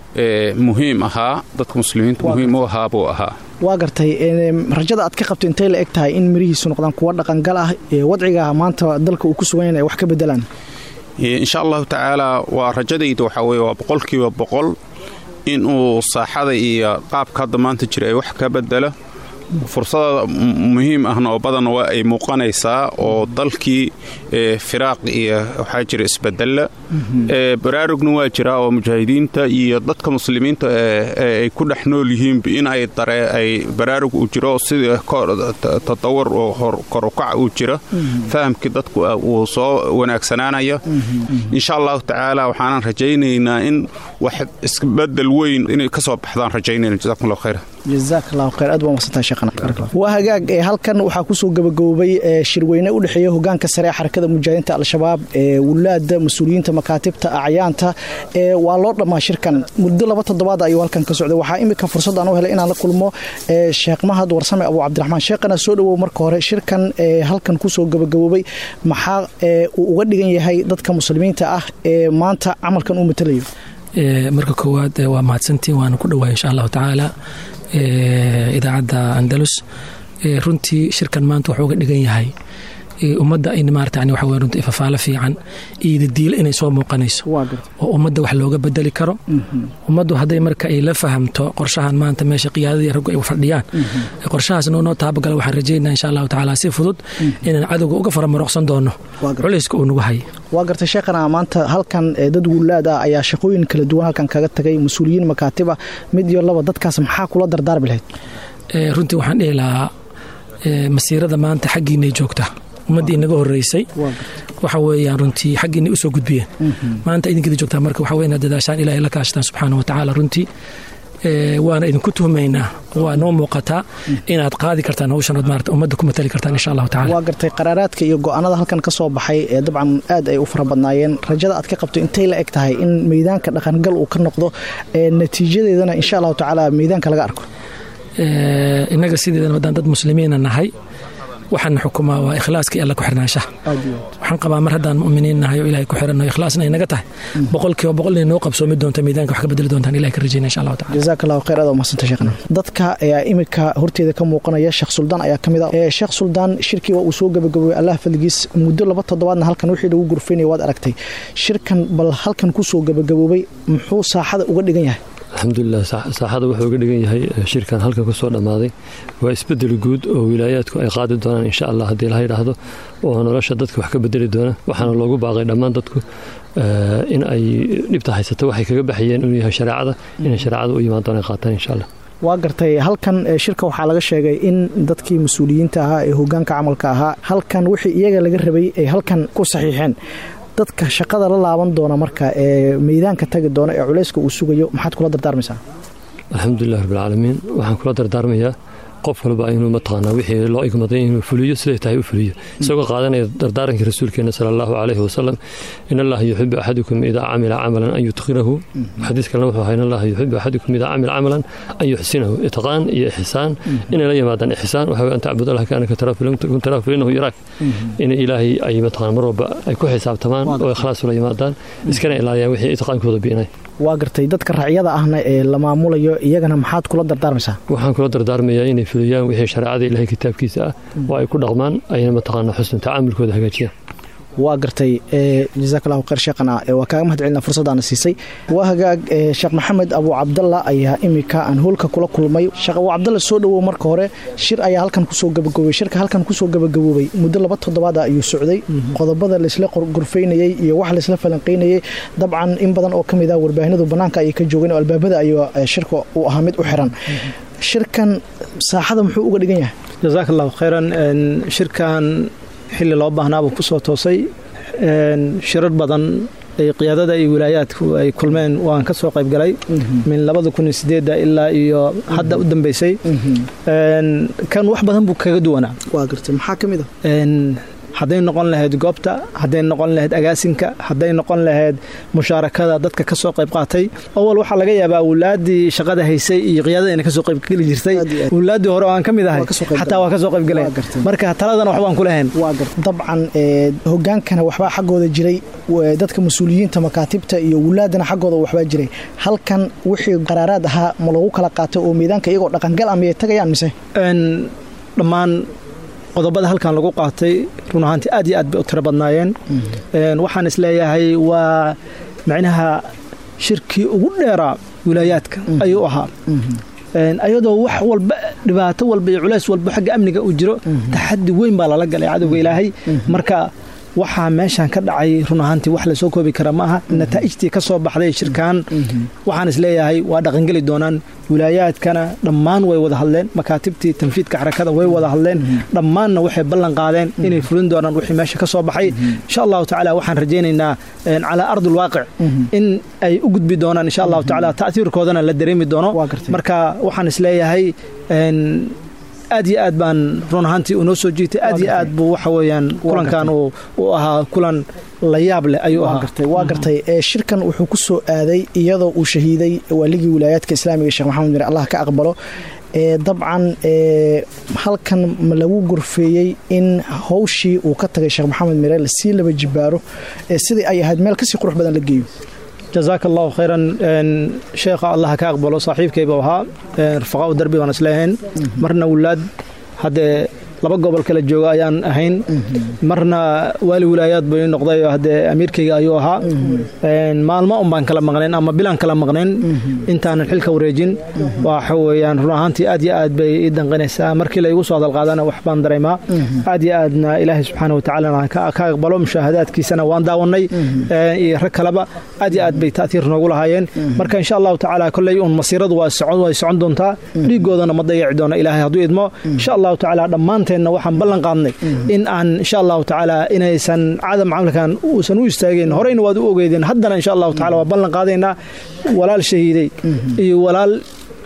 muhiim ahaa dadka muslimiinta muhiim u ahaa buu ahaa waa gartay rajada aad ka qabto intay la eg tahay in mirihiisu noqdaan kuwa dhaqangal ah wadciga maanta dalka uu ku sugan yahay wax ka bedelaan insha allahu tacaala waa rajadayda waxaa weye waa boqolkiiba boqol inuu saaxada iyo qaabka hadda maanta jira ay wax ka bedelo fursada muhiim ahna oo badan waa ay muuqanaysaa oo dalkii firaaq iyo waxaa jira isbedella baraarugna waa jiraa oo mujaahidiinta iyo dadka muslimiinta ay ku dhex nool yihiinba in ay daree ay baraarug uu jiro sida tadawar oo korukac uu jira fahamkii dadku uu soo wanaagsanaanaya insha allahu tacaala waxaanan rajaynaynaa in wax isbedel weyn inay ka soo baxdaan rajaynayna jazakum allahu khayra jazaak allahu khayr aad baa masantahay sheekhana waa hagaag halkan waxaa kusoo gabagaboobay shirweyne u dhexeeya hogaanka sare ee xarakada mujaahidiinta al-shabaab ee wulaada mas-uuliyiinta makaatibta acyaanta waa loo dhammaa shirkan muddo laba toddobaad ayuu halkan ka socday waxaa imika fursad aan u helay inaan la kulmo sheekh mahad warsame abu cabdiraxmaan sheekhana soo dhowow marka hore shirkan halkan kusoo gabagaboobay maxaa uu uga dhigan yahay dadka muslimiinta ah ee maanta camalkan uu matalayo marka koowaad waa mahadsantiin waana ku dhowaa insha allahu tacaala idaacadda andalus runtii shirkan maanta wuxuu uga dhigan yahay ummadda in maarata waxa weye runtii ifafaalo fiican iyo dadiilo inay soo muuqanayso oo ummadda wax looga bedeli karo ummaddu hadday marka ay la fahamto qorshahan maanta meesha qiyaadadii raggu ay fadhiyaan qorshahaasna unoo taabagala waxaan rajaynaa insha allahu tacaala si fudud inaan cadowga uga faramarooqsan doono culayska uu nagu haya waa gartay sheekhana maanta halkan dad wulaad ah ayaa shaqooyin kala duwan halkan kaga tagay mas-uuliyiin makaatib ah mid iyo laba dadkaas maxaa kula dardaarmi lahayd runtii waxaan dhihi lahaa masiirada maanta xaggiinay joogtaa ummaddii inaga horeysay waxa weeyaan runtii xaggiinay usoo gudbiyeen maanta idinkida joogtaa marka waxa wey inaad dadaashaan ilahay la kaashtaan subxaana wa tacaala runtii waana idinku tuhmaynaa waa noo muuqataa inaad qaadi kartaan hawshan ood maarata ummadda ku matali kartaan insha allahu tacala waa gartay qaraaraadka iyo go-aanada halkan ka soo baxay ee dabcan aad ay u fara badnaayeen rajada aad ka qabto intay la eg tahay in meydaanka dhaqangal uu ka noqdo natiijadeedana insha allahu tacaala meydaanka laga arko innaga sideedana haddaan dad muslimiina nahay waxaan xukumaa waa ikhlaaska iyo alla ku xirnaanshaha waxaan qabaa mar haddaan mu'miniin nahay oo ilahay ku xiranno ikhlaasna ay naga tahay boqolkiiba boqol inay noo qabsoomi doonta miidaanka wax ka bedeli doontaan ilahay ka rajayna insha allahu tacala jazaak allahu khayr aad umahadsanta sheekhna dadka ayaa imika horteeda ka muuqanaya sheekh suldaan ayaa ka mid ah sheekh suldaan shirkii waa uu soo gabagaboobay allah fadligiis muddo laba toddobaadna halkan wixii lagu gurfaynaya waad aragtay shirkan bal halkan ku soo gabagaboobay muxuu saaxada uga dhigan yahay alxamdulilah saaxada wuxuu uga dhigan yahay shirkan halkan ku soo dhammaaday waa isbedel guud oo wilaayaadku ay qaadi doonaan insha allah haddii laha yidhaahdo oo nolosha dadka wax ka bedeli doona waxaana loogu baaqay dhammaan dadku in ay dhibta haysato waxay kaga baxayeen inuu yahay shareecada inay shareecada u yimaan doonaan qaataan insha allah waa gartay halkan shirka waxaa laga sheegay in dadkii mas-uuliyiinta ahaa ee hogaanka camalka ahaa halkan wixii iyaga laga rabay ay halkan ku saxiixeen dadka shaqada la laaban doona marka ee meydaanka tagi doona ee culayska uu sugayo maxaad kula dardaarmaysaa alxamdulilah rabbilcaalamiin waxaan kula dardaarmayaa qof walba inuu mataqaanaa wixii loo igmaday inuu fuliyo siday tahay u fuliyo isagoo qaadanaya dardaarankii rasuulkeena sala allahu calayhi wasalam in allaha yuxibu axadukum idaa camila camalan an yutqinahu xadiis kalena wuxuu ahaa in allaha yuxibu axadukum idaa camila camalan an yuxsinahu itqaan iyo ixsaan inay la yimaadaan ixsaan waxa an tacbud allah kaanaka kun taraahu fainahu yaraak in ilaahay ay mataqana mar walba ay ku xisaabtamaan oo ikhlaas ula yimaadaan iskana ilaaliyaan wixii itqaankooda biinay waa gartay dadka raacyada ahna ee la maamulayo iyagana maxaad kula dardaarmaysaa waxaan kula dardaarmayaa inay fuliyaan wixii shareecada ilahay kitaabkiisa ah oo ay ku dhaqmaan ayna mataqaana xusn tacaamulkooda hagaajiyaan waa gartay jazaak allahu khayr sheekhana waa kaaga mahad celina fursadaana siisay waa hagaag sheekh maxamed abu cabdalla ayaa imika aan hoolka kula kulmay sheekh abu cabdalla soo dhowow marka hore shir ayaa halkan kusoo gabagaboobay shirka halkan kusoo gabagaboobay muddo laba toddobaada ayuu socday qodobada laysla gorfaynayey iyo wax laysla falanqaynayey dabcan in badan oo ka mid ah warbaahinadu bannaanka ayay ka joogeen oo albaabada ayuu shirka uu ahaa mid u xiran shirkan saaxada muxuu uga dhigan yahay jazaak allahu khayran shirkan xilli loo baahnaabuu ku soo toosay shirar badan qiyaadada iyo wilaayaadku ay kulmeen waan ka soo qaybgalay min labada kun iyo sideedda ilaa iyo hadda u dambeysay kan wax badan buu kaga duwanaa waa gartay maxaa ka mid a hadday noqon lahayd goobta hadday noqon lahayd agaasinka hadday noqon lahayd mushaarakada dadka ka soo qayb qaatay awal waxaa laga yaabaa awlaaddii shaqada haysay iyo qiyaadada ina kasoo qaybgeli jirtay awlaaddii hore oo aan ka mid ahay xataa waa ka soo qaybgalay marka taladana waxbaan ku lahayn dabcan hogaankana waxbaa xaggooda jiray dadka mas-uuliyiinta makaatibta iyo wulaadana xaggooda waxbaa jiray halkan wixii qaraaraad ahaa ma lagu kala qaatay oo miidaanka iyagoo dhaqangal ah miyay tagayaan mise dhammaan qodobada halkan lagu qaatay run ahaantii aad iyo aad bay u tiro badnaayeen waxaan isleeyahay waa macnaha shirkii ugu dheeraa wilaayaadka ayuu ahaa ayadoo wax walba dhibaato walba iyo culays walba xagga amniga uu jiro taxadi weyn baa lala galay cadowga ilaahay marka waxaa meeshan ka dhacay run ahaantii wax lasoo koobi kara ma aha nataa'ijtii ka soo baxday shirkan waxaan isleeyahay waa dhaqangeli doonaan wilaayaadkana dhammaan way wada hadleen makaatibtii tanfiidka xarakada way wada hadleen dhammaanna waxay ballan qaadeen inay fulin doonaan wixii meesha ka soo baxay insha allahu tacaala waxaan rajaynaynaa calaa ardi lwaaqic in ay u gudbi doonaan insha allahu tacaala ta'hiirkoodana la dareemi doono marka waxaan isleeyahay aad iyo aad baan run ahaantii unoo soo jiitay aad iyo aad buu waxa weeyaan kulankan uu ahaa kulan la yaab leh ayuu ahaa waa gartay shirkan wuxuu ku soo aaday iyadoo uu shahiiday waaligii wilaayaadka islaamiga sheekh maxamed mir allah ka aqbalo dabcan halkan ma lagu gorfeeyey in hawshii uu ka tagay sheekh maxamed mire lasii laba jibaaro sidai ay ahayd meel kasii qurux badan la geeyo jazaaka allahu khayran sheekha allah ka aqbalo saaxiibkayba ahaa rafaqaa darbi baan isleehayn marna wulaad haddee laba gobol kala jooga ayaan ahayn marna waali wilaayaad bay noqday haddee amiirkayga ayuu ahaa maalmo un baan kala maqnayn ama bilaan kala maqnayn intaanan xilka wareejin waxa weeyaan run ahaantii aad iyo aad bay ii danqinaysaa markii la igu soo hadalqaadana wax baan dareemaa aad iyo aadna ilaahay subxaana watacaala ka aqbalo mushaahadaadkiisana waan daawannay iyo rag kaleba aad iyo aad bay ta'tiir noogu lahaayeen marka insha allahu tacaala kolley un masiiradu way socon doontaa dhiigoodana ma dayaci doono ilaahay hadduu idmo insha allahu tacaala dhammaan waxaan ballan qaadnay in aan insha allahu tacaala inaysan cadam camalkan uusan u istaageen horeyna waad u ogeydeen haddana insha allahu tacala waa ballan qaadaynaa walaal shahiiday iyo walaal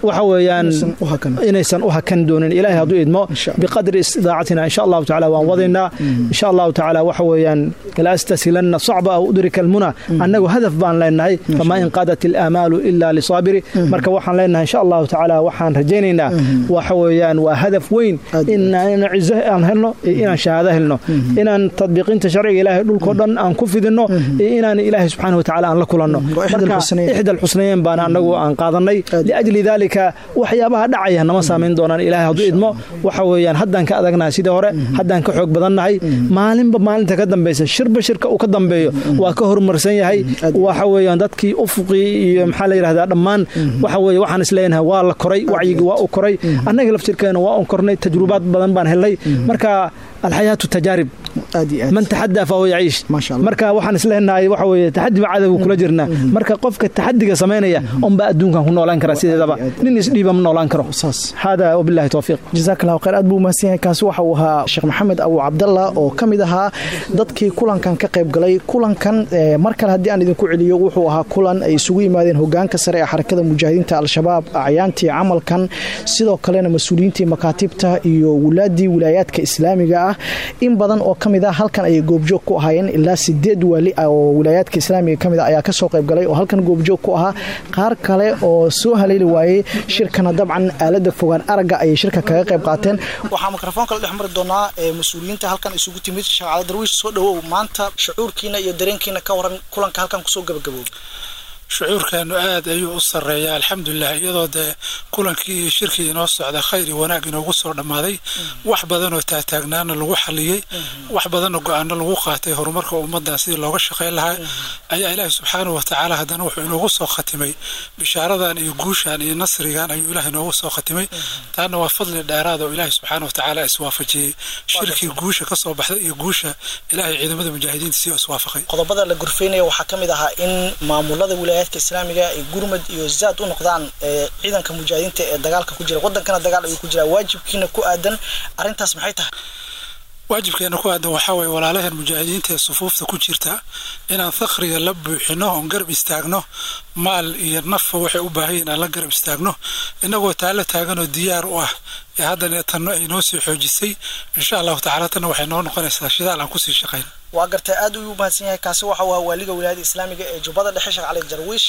waxa weeyaan inaysan u hakan doonin ilaahay hadduu idmo biqadri istidaacatina insha allahu tacaala waan wadaynaa insha allahu tacaala waxa weeyaan la astasilanna sacba aw udrika almuna annagu hadaf baan leenahay famaa in qaadat ilaamaalu ila lisaabiri marka waxaan leenahay insha allahu tacaala waxaan rajaynaynaa waxa weeyaan waa hadaf weyn inaan cizo aan helno iyo inaan shahaado helno inaan tadbiiqinta sharciga ilaahay dhulkoo dhan aan ku fidinno iyo inaan ilaahay subxaana watacaala aan la kulanno marka ixda alxusnayeyn baan annagu aan qaadanay liajli daalika waxyaabaha dhacaya nama saamayn doonaan ilaahay hadduu idmo waxa weeyaan haddaan ka adagnahay sidii hore haddaan ka xoog badannahay maalinba maalinta ka dambaysa shirba shirka uu ka dambeeyo waa ka horumarsan yahay waxa weeyaan dadkii ufuqii iyo maxaa la yidhahdaa dhammaan waxa weeye waxaan isleenahay waa la koray wacyigii waa u koray annaga laftirkeena waa un kornay tajrubaad badan baan helnay marka alxayaatu tajaarib man taxadaa fahuwa yaciish marka waxaan isleenahay waxa weeye taxadi ba cadowga kula jirnaa marka qofka taxadiga samaynaya unbaa adduunkan ku noolaan kara sideedaba nin isdhiiba ma noolaan karo hada wabillahi towfiiq jazaak allahu khayr aad buu mahadsan yahay kaasi waxa uu ahaa sheekh maxamed abu cabdalla oo ka mid ahaa dadkii kulankan ka qayb galay kulankan mar kale haddii aan idinku celiyo wuxuu ahaa kulan ay isugu yimaadeen hogaanka sare ee xarakada mujaahidiinta al-shabaab acyaantii camalkan sidoo kalena mas-uuliyiintii makaatibta iyo wulaadii wilaayaadka islaamiga ah in badan oo ka mid ah halkan ayay goobjoog ku ahaayeen ilaa sideed waali ah oo wilaayaadka islaamiga ka mid a ayaa kasoo qayb galay oo halkan goobjoog ku ahaa qaar kale oo soo haleeli waayey shirkana dabcan aalada fogaan aragga ayay shirka kaga qayb qaateen waxaa mikrofoonka la dhex mari doonaa mas-uuliyiinta halkan isugu timid shaqaale darwiish soo dhawow maanta shucuurkiina iyo dareenkiina ka waran kulanka halkan kusoo gabagaboob shucuurkeenu aad ayuu u sarreeyaa alxamdulilah iyadoo dee kulankii iyo shirkii inoo socda khayr iyo wanaag inoogu soo dhammaaday wax badanoo taagtaagnaana lagu xaliyey wax badanoo go-aano lagu qaatay horumarka ummaddan sidii looga shaqayn lahaa ayaa ilaahi subxaanahu watacaala haddana wuxuu inoogu soo khatimay bishaaradan iyo guushan iyo nasrigan ayuu ilaah inoogu soo khatimay taana waa fadli dheeraad oo ilaahi subxaana watacaala iswaafajiyey shirkii guusha ka soo baxday iyo guusha ilaahay ciidamada mujaahidiinta sii iswaafaqay qodobada la gurfaynaya waxaa ka mid ahaa in maamulada wilaayadka islaamiga ay gurmad iyo zaad u noqdaan ciidanka mujaahidiinta ee dagaalka ku jira wadankana dagaal ayuu ku jiraa waajibkiina ku aadan arrintaas maxay tahay waajibkeena ku aadan waxaa weeye walaalahan mujaahidiinta ee sufuufta ku jirta inaan fakhriga la buuxino oon garab istaagno maal iyo nafa waxay u baahan yihin aan la garab istaagno innagoo taala taaganoo diyaar u ah ee haddana tanno ay noo sii xoojisay insha allahu tacala tanna waxay noo noqonaysaa shidaal aan kusii shaqayn waa gartay aad ayuu mahadsan yahay kaasi waxa uu ahaa waaliga wilaayada islaamiga ee jubbada dhexe sheekh cali jarwiish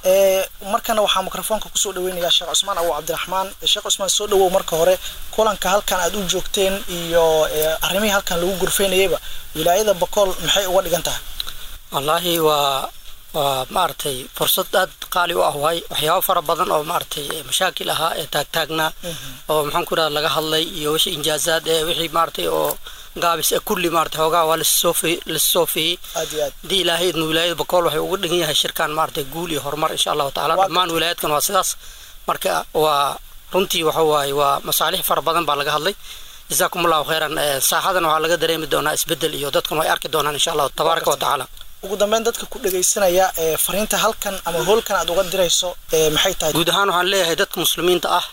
markana waxaa mikrofoonka kusoo dhaweynayaa sheekh cusmaan abu cabdiraxmaan sheekh cusmaan soo dhawow marka hore kulanka halkan aad u joogteen iyo arrimihii halkan lagu gurfaynayayba wilaayada bokool maxay uga dhigan tahay wallaahi waa waa maaragtay fursad aad qaali u ah waay waxyaabo fara badan oo maaragtay mashaakil ahaa ee taagtaagnaa oo maxaan ku idhahda laga hadlay iyo wixii injaazaad ee wixii maaragtay oo gaabis ee kulli maaragtay hoogaa waa lasoo fiyey haddii ilaahay idma wilaayada bakool waxay uga dhigan yahay shirkan maaragtay guul iyo horumar insha allahu tacaala dhammaan wilaayaadkan waa sidaas marka waa runtii waxa waaye waa masaalix fara badan baa laga hadlay jazaakum allahu khayran saaxadan waxaa laga dareemi doonaa isbedel iyo dadkan way arki doonaan insha allahu tabaaraka wa tacaala ugu dambeyn dadka ku dhagaysanaya ee fariinta halkan ama hoolkan aad uga dirayso maxay tahay guud ahaan waxaan leeyahay dadka muslimiinta ah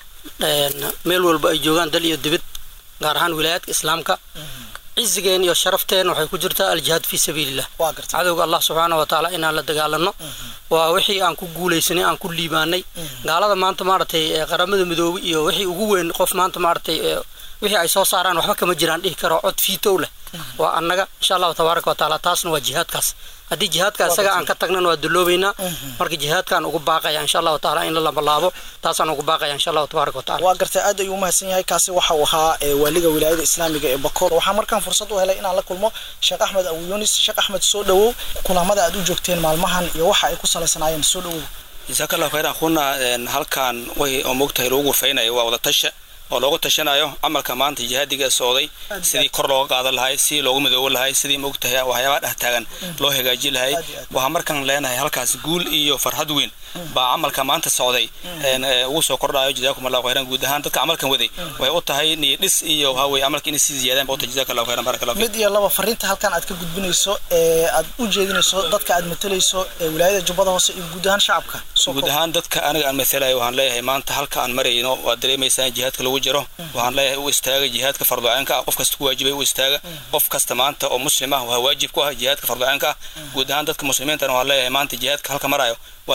meel walba ay joogaan dal iyo dibid gaar ahaan wilaayaadka islaamka cizigeen iyo sharafteen waxay ku jirtaa aljihaad fii sabiilillah cadowga allah subxaana wa tacaala inaan la dagaalano waa wixii aan ku guulaysanay aan ku liibaanay gaalada maanta maaragtay qaramada midoobe iyo wixii ugu weyn qof maanta maaragtay wixii ay soo saaraan waxba kama jiraan dhihi karo cod fiitow leh waa annaga insha allahu tabaaraka wa tacaala taasna waa jihaadkaas haddii jihaadka isaga aan ka tagnan waa duloobaynaa marka jihaadkaan ugu baaqaya insha allahu tacaala in la lamalaabo taasaan ugu baaqaya insha allahu tabaaraka wa tacala waa gartay aad ayuu umahadsan yahay kaasi waxa uu ahaa waaliga wilaayada islaamiga ee bakool waxaa markaan fursad u helay inaan la kulmo sheekh axmed abu yunis sheekh axmed soo dhawow kulamada aad u joogteen maalmahan iyo waxa ay ku salaysanaayeen soo dhawow jazakallahu khayran akhuna halkan way oo moogtahay lagu gurfaynayo waa wadatasha oo loogu tashanayo camalka maanta jihaadiga socday sidii kor looga qaadan lahay sidii loogu midoobo lahay sidii moogtahay waxyaabaha dhex taagan loo hagaaji lahay waxaa markaan leenahay halkaas guul iyo farxad weyn baa camalka maanta socday ugu soo kordhayo jazaakum allahu khayran guud ahaan dadka camalkan waday waxay u tahay niyo dhis iyo waxaa weye camalka inay sii ziyaadaan baa u tahay jazakallahu khayran barakallahu mid iyo laba fariinta halkan aad ka gudbinayso ee aad u jeedinayso dadka aad matalayso ee wilaayada jubbada hoose iyo guud ahaan shacabka guud ahaan dadka aniga aan matalayo waxaan leeyahay maanta halka aan marayno waad dareemaysaan jihaadka lagu jiro waxaan leeyahay u istaaga jihaadka farducaanka ah qof kasta ku waajibay u istaaga qof kasta maanta oo muslim ah waa waajib ku ah jihaadka farducaanka ah guud ahaan dadka muslimiintana waxaan leeyahay maanta jihaadka halka marayo waad dareemaysaa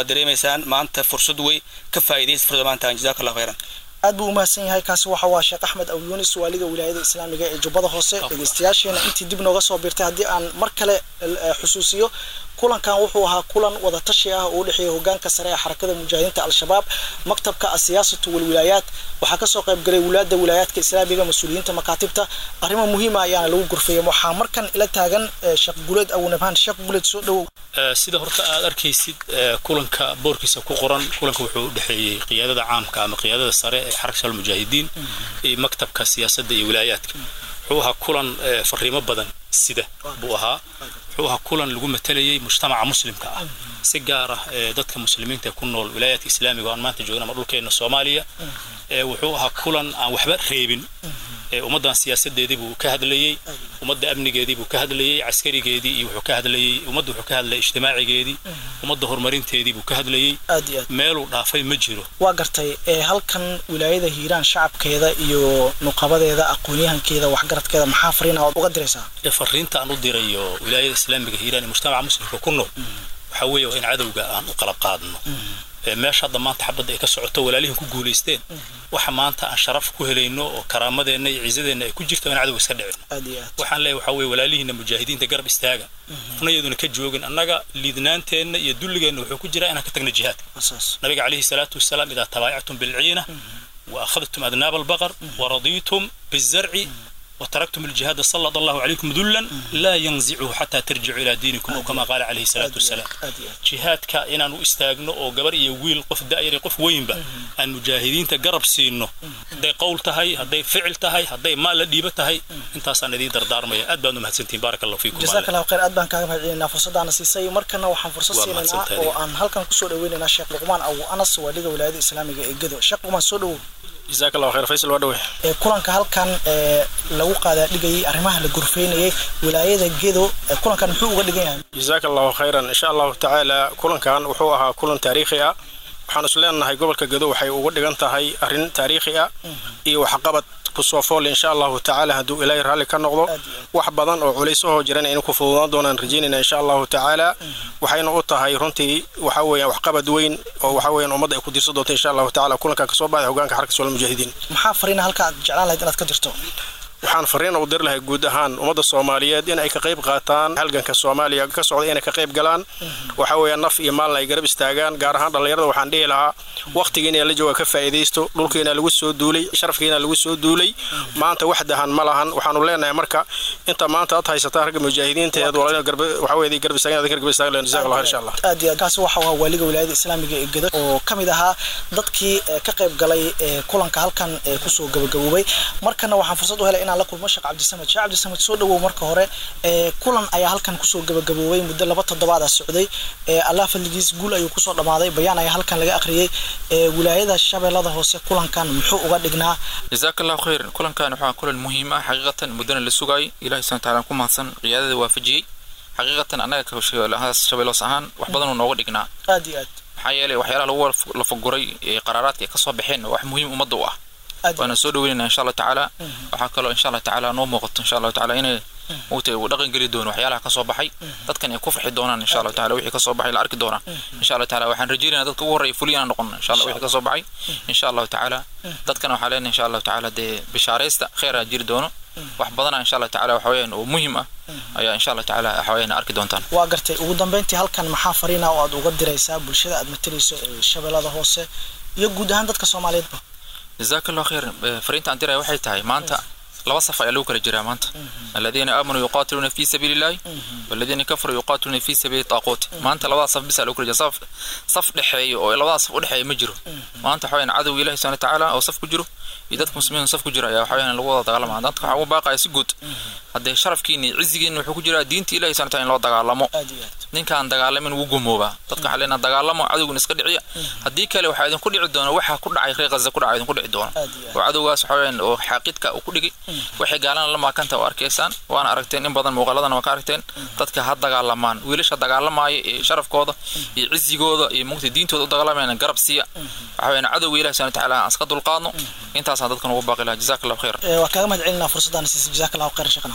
faa'iidaystaan maanta fursad wey ka faa'iidaysta fursad maanta jazaaka allah khayran aad buu u mahadsan yahay kaasi waxa waa sheekh axmed aw yunis waaliga wilaayada islaamiga ee jubbada hoose dhegeystayaasheena intii dib nooga soo biirtay haddii aan mar kale xusuusiyo kulankan wuxuu ahaa kulan wadatashi ah oo u dhexeeya hogaanka sare ee xarakada mujaahidiinta al-shabaab maktabka asiyaasatu walwilaayaat waxaa kasoo qayb galay wulaada wilaayaadka islaamiga mas-uuliyiinta makaatibta arrimo muhiima ayaana lagu gurfeeyay waxaa markan ila taagan sheekh guleed awnabhaan sheekh guleed soo dhowow sida horta aad arkaysid kulanka boorkiisa ku qoran kulanka wuxuu u dhexeeyey qiyaadada caamka ama qiyaadada sare ee xarakta almujaahidiin iyo maktabka siyaasadda iyo wilaayaadka wuxuu ahaa kulan fariimo badan sida buu ahaa wuxuu ahaa kulan lagu matalayay mujtamaca muslimka ah si gaar ah dadka muslimiinta ee ku nool wilaayaadka islaamiga oo aan maanta joogna ama dhulkeena soomaaliya wuxuu ahaa kulan aan waxba reebin ummaddan siyaasadeedii buu ka hadlayey ummadda amnigeedii buu ka hadlayey caskarigeedii iyo wuxuu ka hadlayey ummadda wuxuu ka hadlayay ijtimaacigeedii ummadda horumarinteedii buu ka hadlayey meeluu dhaafay ma jiro waa gartay halkan wilaayada hiiraan shacabkeeda iyo nuqabadeeda aqoonyahankeeda waxgaradkeeda maxaa fariina ood uga diraysaa fariinta aan u dirayo wilaayada islaamiga hiiraan iyo mujtamaca muslimka ku nool waxaa weeye waa in cadowga aan u qalab qaadno meesha hadda maanta xabadda ay ka socoto walaalihin ku guulaysteen waxa maanta aan sharaf ku helayno oo karaamadeenna iyo ciisadeenna ay ku jirto in cadowga iska dhicino waxaan leeyahay waxaa weeye walaalihiinna mujaahidiinta garab istaaga una iyaduna ka joogin annaga liidnaanteenna iyo dulligeenna wuxuu ku jiraa inaan ka tagno jihaadka nabiga calayhi salaatu wasalaam idaa tabaayactum bilciina wa akhadtum adnaaba albaqar wa radiitum bizarci وتركتم الجهاد سلط الله عليكم ذلا لا ينزعه حتى ترجعوا الى دينكم او كما قال عليه الصلاه والسلام جهادك ان ان استاغنو او غبر iyo wiil qof daayir qof weynba aan mujaahidiinta garab siino haday qowl tahay haday ficil tahay haday maal la dhiiba tahay intaasaan idin dardaarmaya aad baan u mahadsantihiin barakallahu fiikum jazakallahu khayr aad baan kaaga mahadcelinaa fursadaana siisay markana waxaan fursad siinaynaa oo aan halkan kusoo dhaweynaynaa sheekh luqmaan abu anas waaliga wilaayada islaamiga ee gedo sheekh luqmaan soo dhawow jazaak allahu khayr faysal waa dhawe kulanka halkan lagu qaadaa dhigayay arrimaha la gurfeynayay wilaayada gedo kulankan muxuu uga dhigan yahay jazaak allahu khayran insha allahu tacaala kulankan wuxuu ahaa kulan taariikhi ah waxaan is leenahay gobolka gedo waxay uga dhigan tahay arrin taariikhi ah iyo waxqabad kusoo fool insha allahu tacaala hadduu ilaahay raalli ka noqdo wax badan oo culaysahoo jiran aynu ku fududaan doonaan rajaynayna insha allahu tacaala waxayna u tahay runtii waxa weeyaan waxqabad weyn oo waxa weeyaan ummadda ay ku dirsan doonto insha allahu tacaala kulankan kasoo baxay hogaanka xarka sool mujaahidiin maxaa fariina halka aad jeclaan lahayd inaad ka dirto waxaan fariin u dir lahay guud ahaan ummadda soomaaliyeed in ay ka qayb qaataan halganka soomaaliya ka socda inay ka qayb galaan waxa weeyaan naf iyo maalna ay garab istaagaan gaar ahaan dhallinyarada waxaan dhihi lahaa waqtigiina la jooga ka faa'iidaysto dhulkiina lagu soo duulay sharafkiina lagu soo duulay maanta wax dahan ma lahan waxaanu leenahay marka inta maanta aad haysataan ragga mujaahidiinta eed walaalina garba waxa weeye garab istaagan garab istaagan leen jazaak allah insha allah aad iyo kaasi waxa waa waaliga wilaayada islaamiga ee gedo oo ka mid ahaa dadkii ka qayb galay kulanka halkan kusoo gabagaboobay markana waxaan fursad u helay inaan la kulmo sheekh cabdisamed sheekh cabdisamed soo dhawow marka hore kulan ayaa halkan kusoo gabagaboobay muddo laba toddobaad ah socday allah fadligiis guul ayuu kusoo dhammaaday bayaan ayaa halkan laga akhriyey wilaayada shabeellada hoose kulankan muxuu uga dhignaa jazaak allahu khayr kulankan waxaa kulan muhiim ah xaqiiqatan muddana la sugaayay ilahi subhana taala ku mahadsan qiyaadada waafajiyey xaqiiqatan annaga shabeelloos ahaan wax badanuu nooga dhignaa aad iyo aad maxaa yeelay waxyaalaha lagu lafaguray ee qaraaraadka ay kasoo baxeen wax muhiim ummadda u ah waana soo dhaweynayna insha allah tacaala waxaa kaloo insha allah tacaala noo muuqato insha allah tacaala inay mugtay uu dhaqan geli doono waxyaalaha kasoo baxay dadkan ay ku farxi doonaan insha allah tacaala wixii kasoo baxay la arki doonaa insha allah tacaala waxaan rajaynaynaa dadka ugu horreeya fuliyana noqon insha allah wixii kasoo baxay insha allahu tacaala dadkana waxaa leenahay insha allahu tacaala dee bishaaraysta kheyraa jiri doono wax badana insha allah tacaala waxa weeyaan oo muhiim ah ayaa insha allah tacaala waxa weeyaan arki doontaan waa gartay ugu dambeyntii halkan maxaa fariina oo aad uga diraysaa bulshada aad matalayso ee shabeellada hoose iyo guud ahaan dadka soomaaliyeedba جزاك الله خير فرينت عن دراي waxay tahay maanta laba saf ayaa lagu kala jiraa maanta alladina aamanuu yuqaatiluuna fi sabiili illahi walladina kafaruu yuqaatiluuna fi sabiili taaquut maanta labada saf bisa lagu kala jiraa saf saf dhexeeyo oo labada saf u dhexeeya ma jiro maanta waxa weeyaan cadow ilaahi subhanahu wa ta'ala oo saf ku jiro iyo dadka muslimiin saf ku jira ayaa waxa weeyaan lagu wada dagaalama dadka waxa uu baaqaya si guud haddee sharafkiina iyo cizigiina wuxuu ku jiraa diinta ilaahi subhanahu wa ta'ala in loo dagaalamo ninkaan dagaalamin wuu gumoobaa dadka waxaa leenaha dagaalamo cadowguna iska dhiciya haddii kale waxaa idinku dhici doona waxa ku dhacay reer ghaza ku dhacay idinku dhici doona oo cadowgaas waxa weeyaan oo xaaqidka uu ku dhigay waxay gaalana la maakanta oo arkaysaan waana aragteen in badan muuqaaladana waa ka aragteen dadka ha dagaalamaan wiilasha dagaalamaya ee sharafkooda iyo cizigooda iyo mugta diintooda u dagaalamayna garab siiya waxa weeyaan cadowga ilahi subhanahu wa ta'ala aan iska dulqaadno intaasaan dadkan ugu baaqi lahaa jazaak allahu khayr waa kaaga mahad celinaa fursadaan siisay jazaak allahu khayr shaqana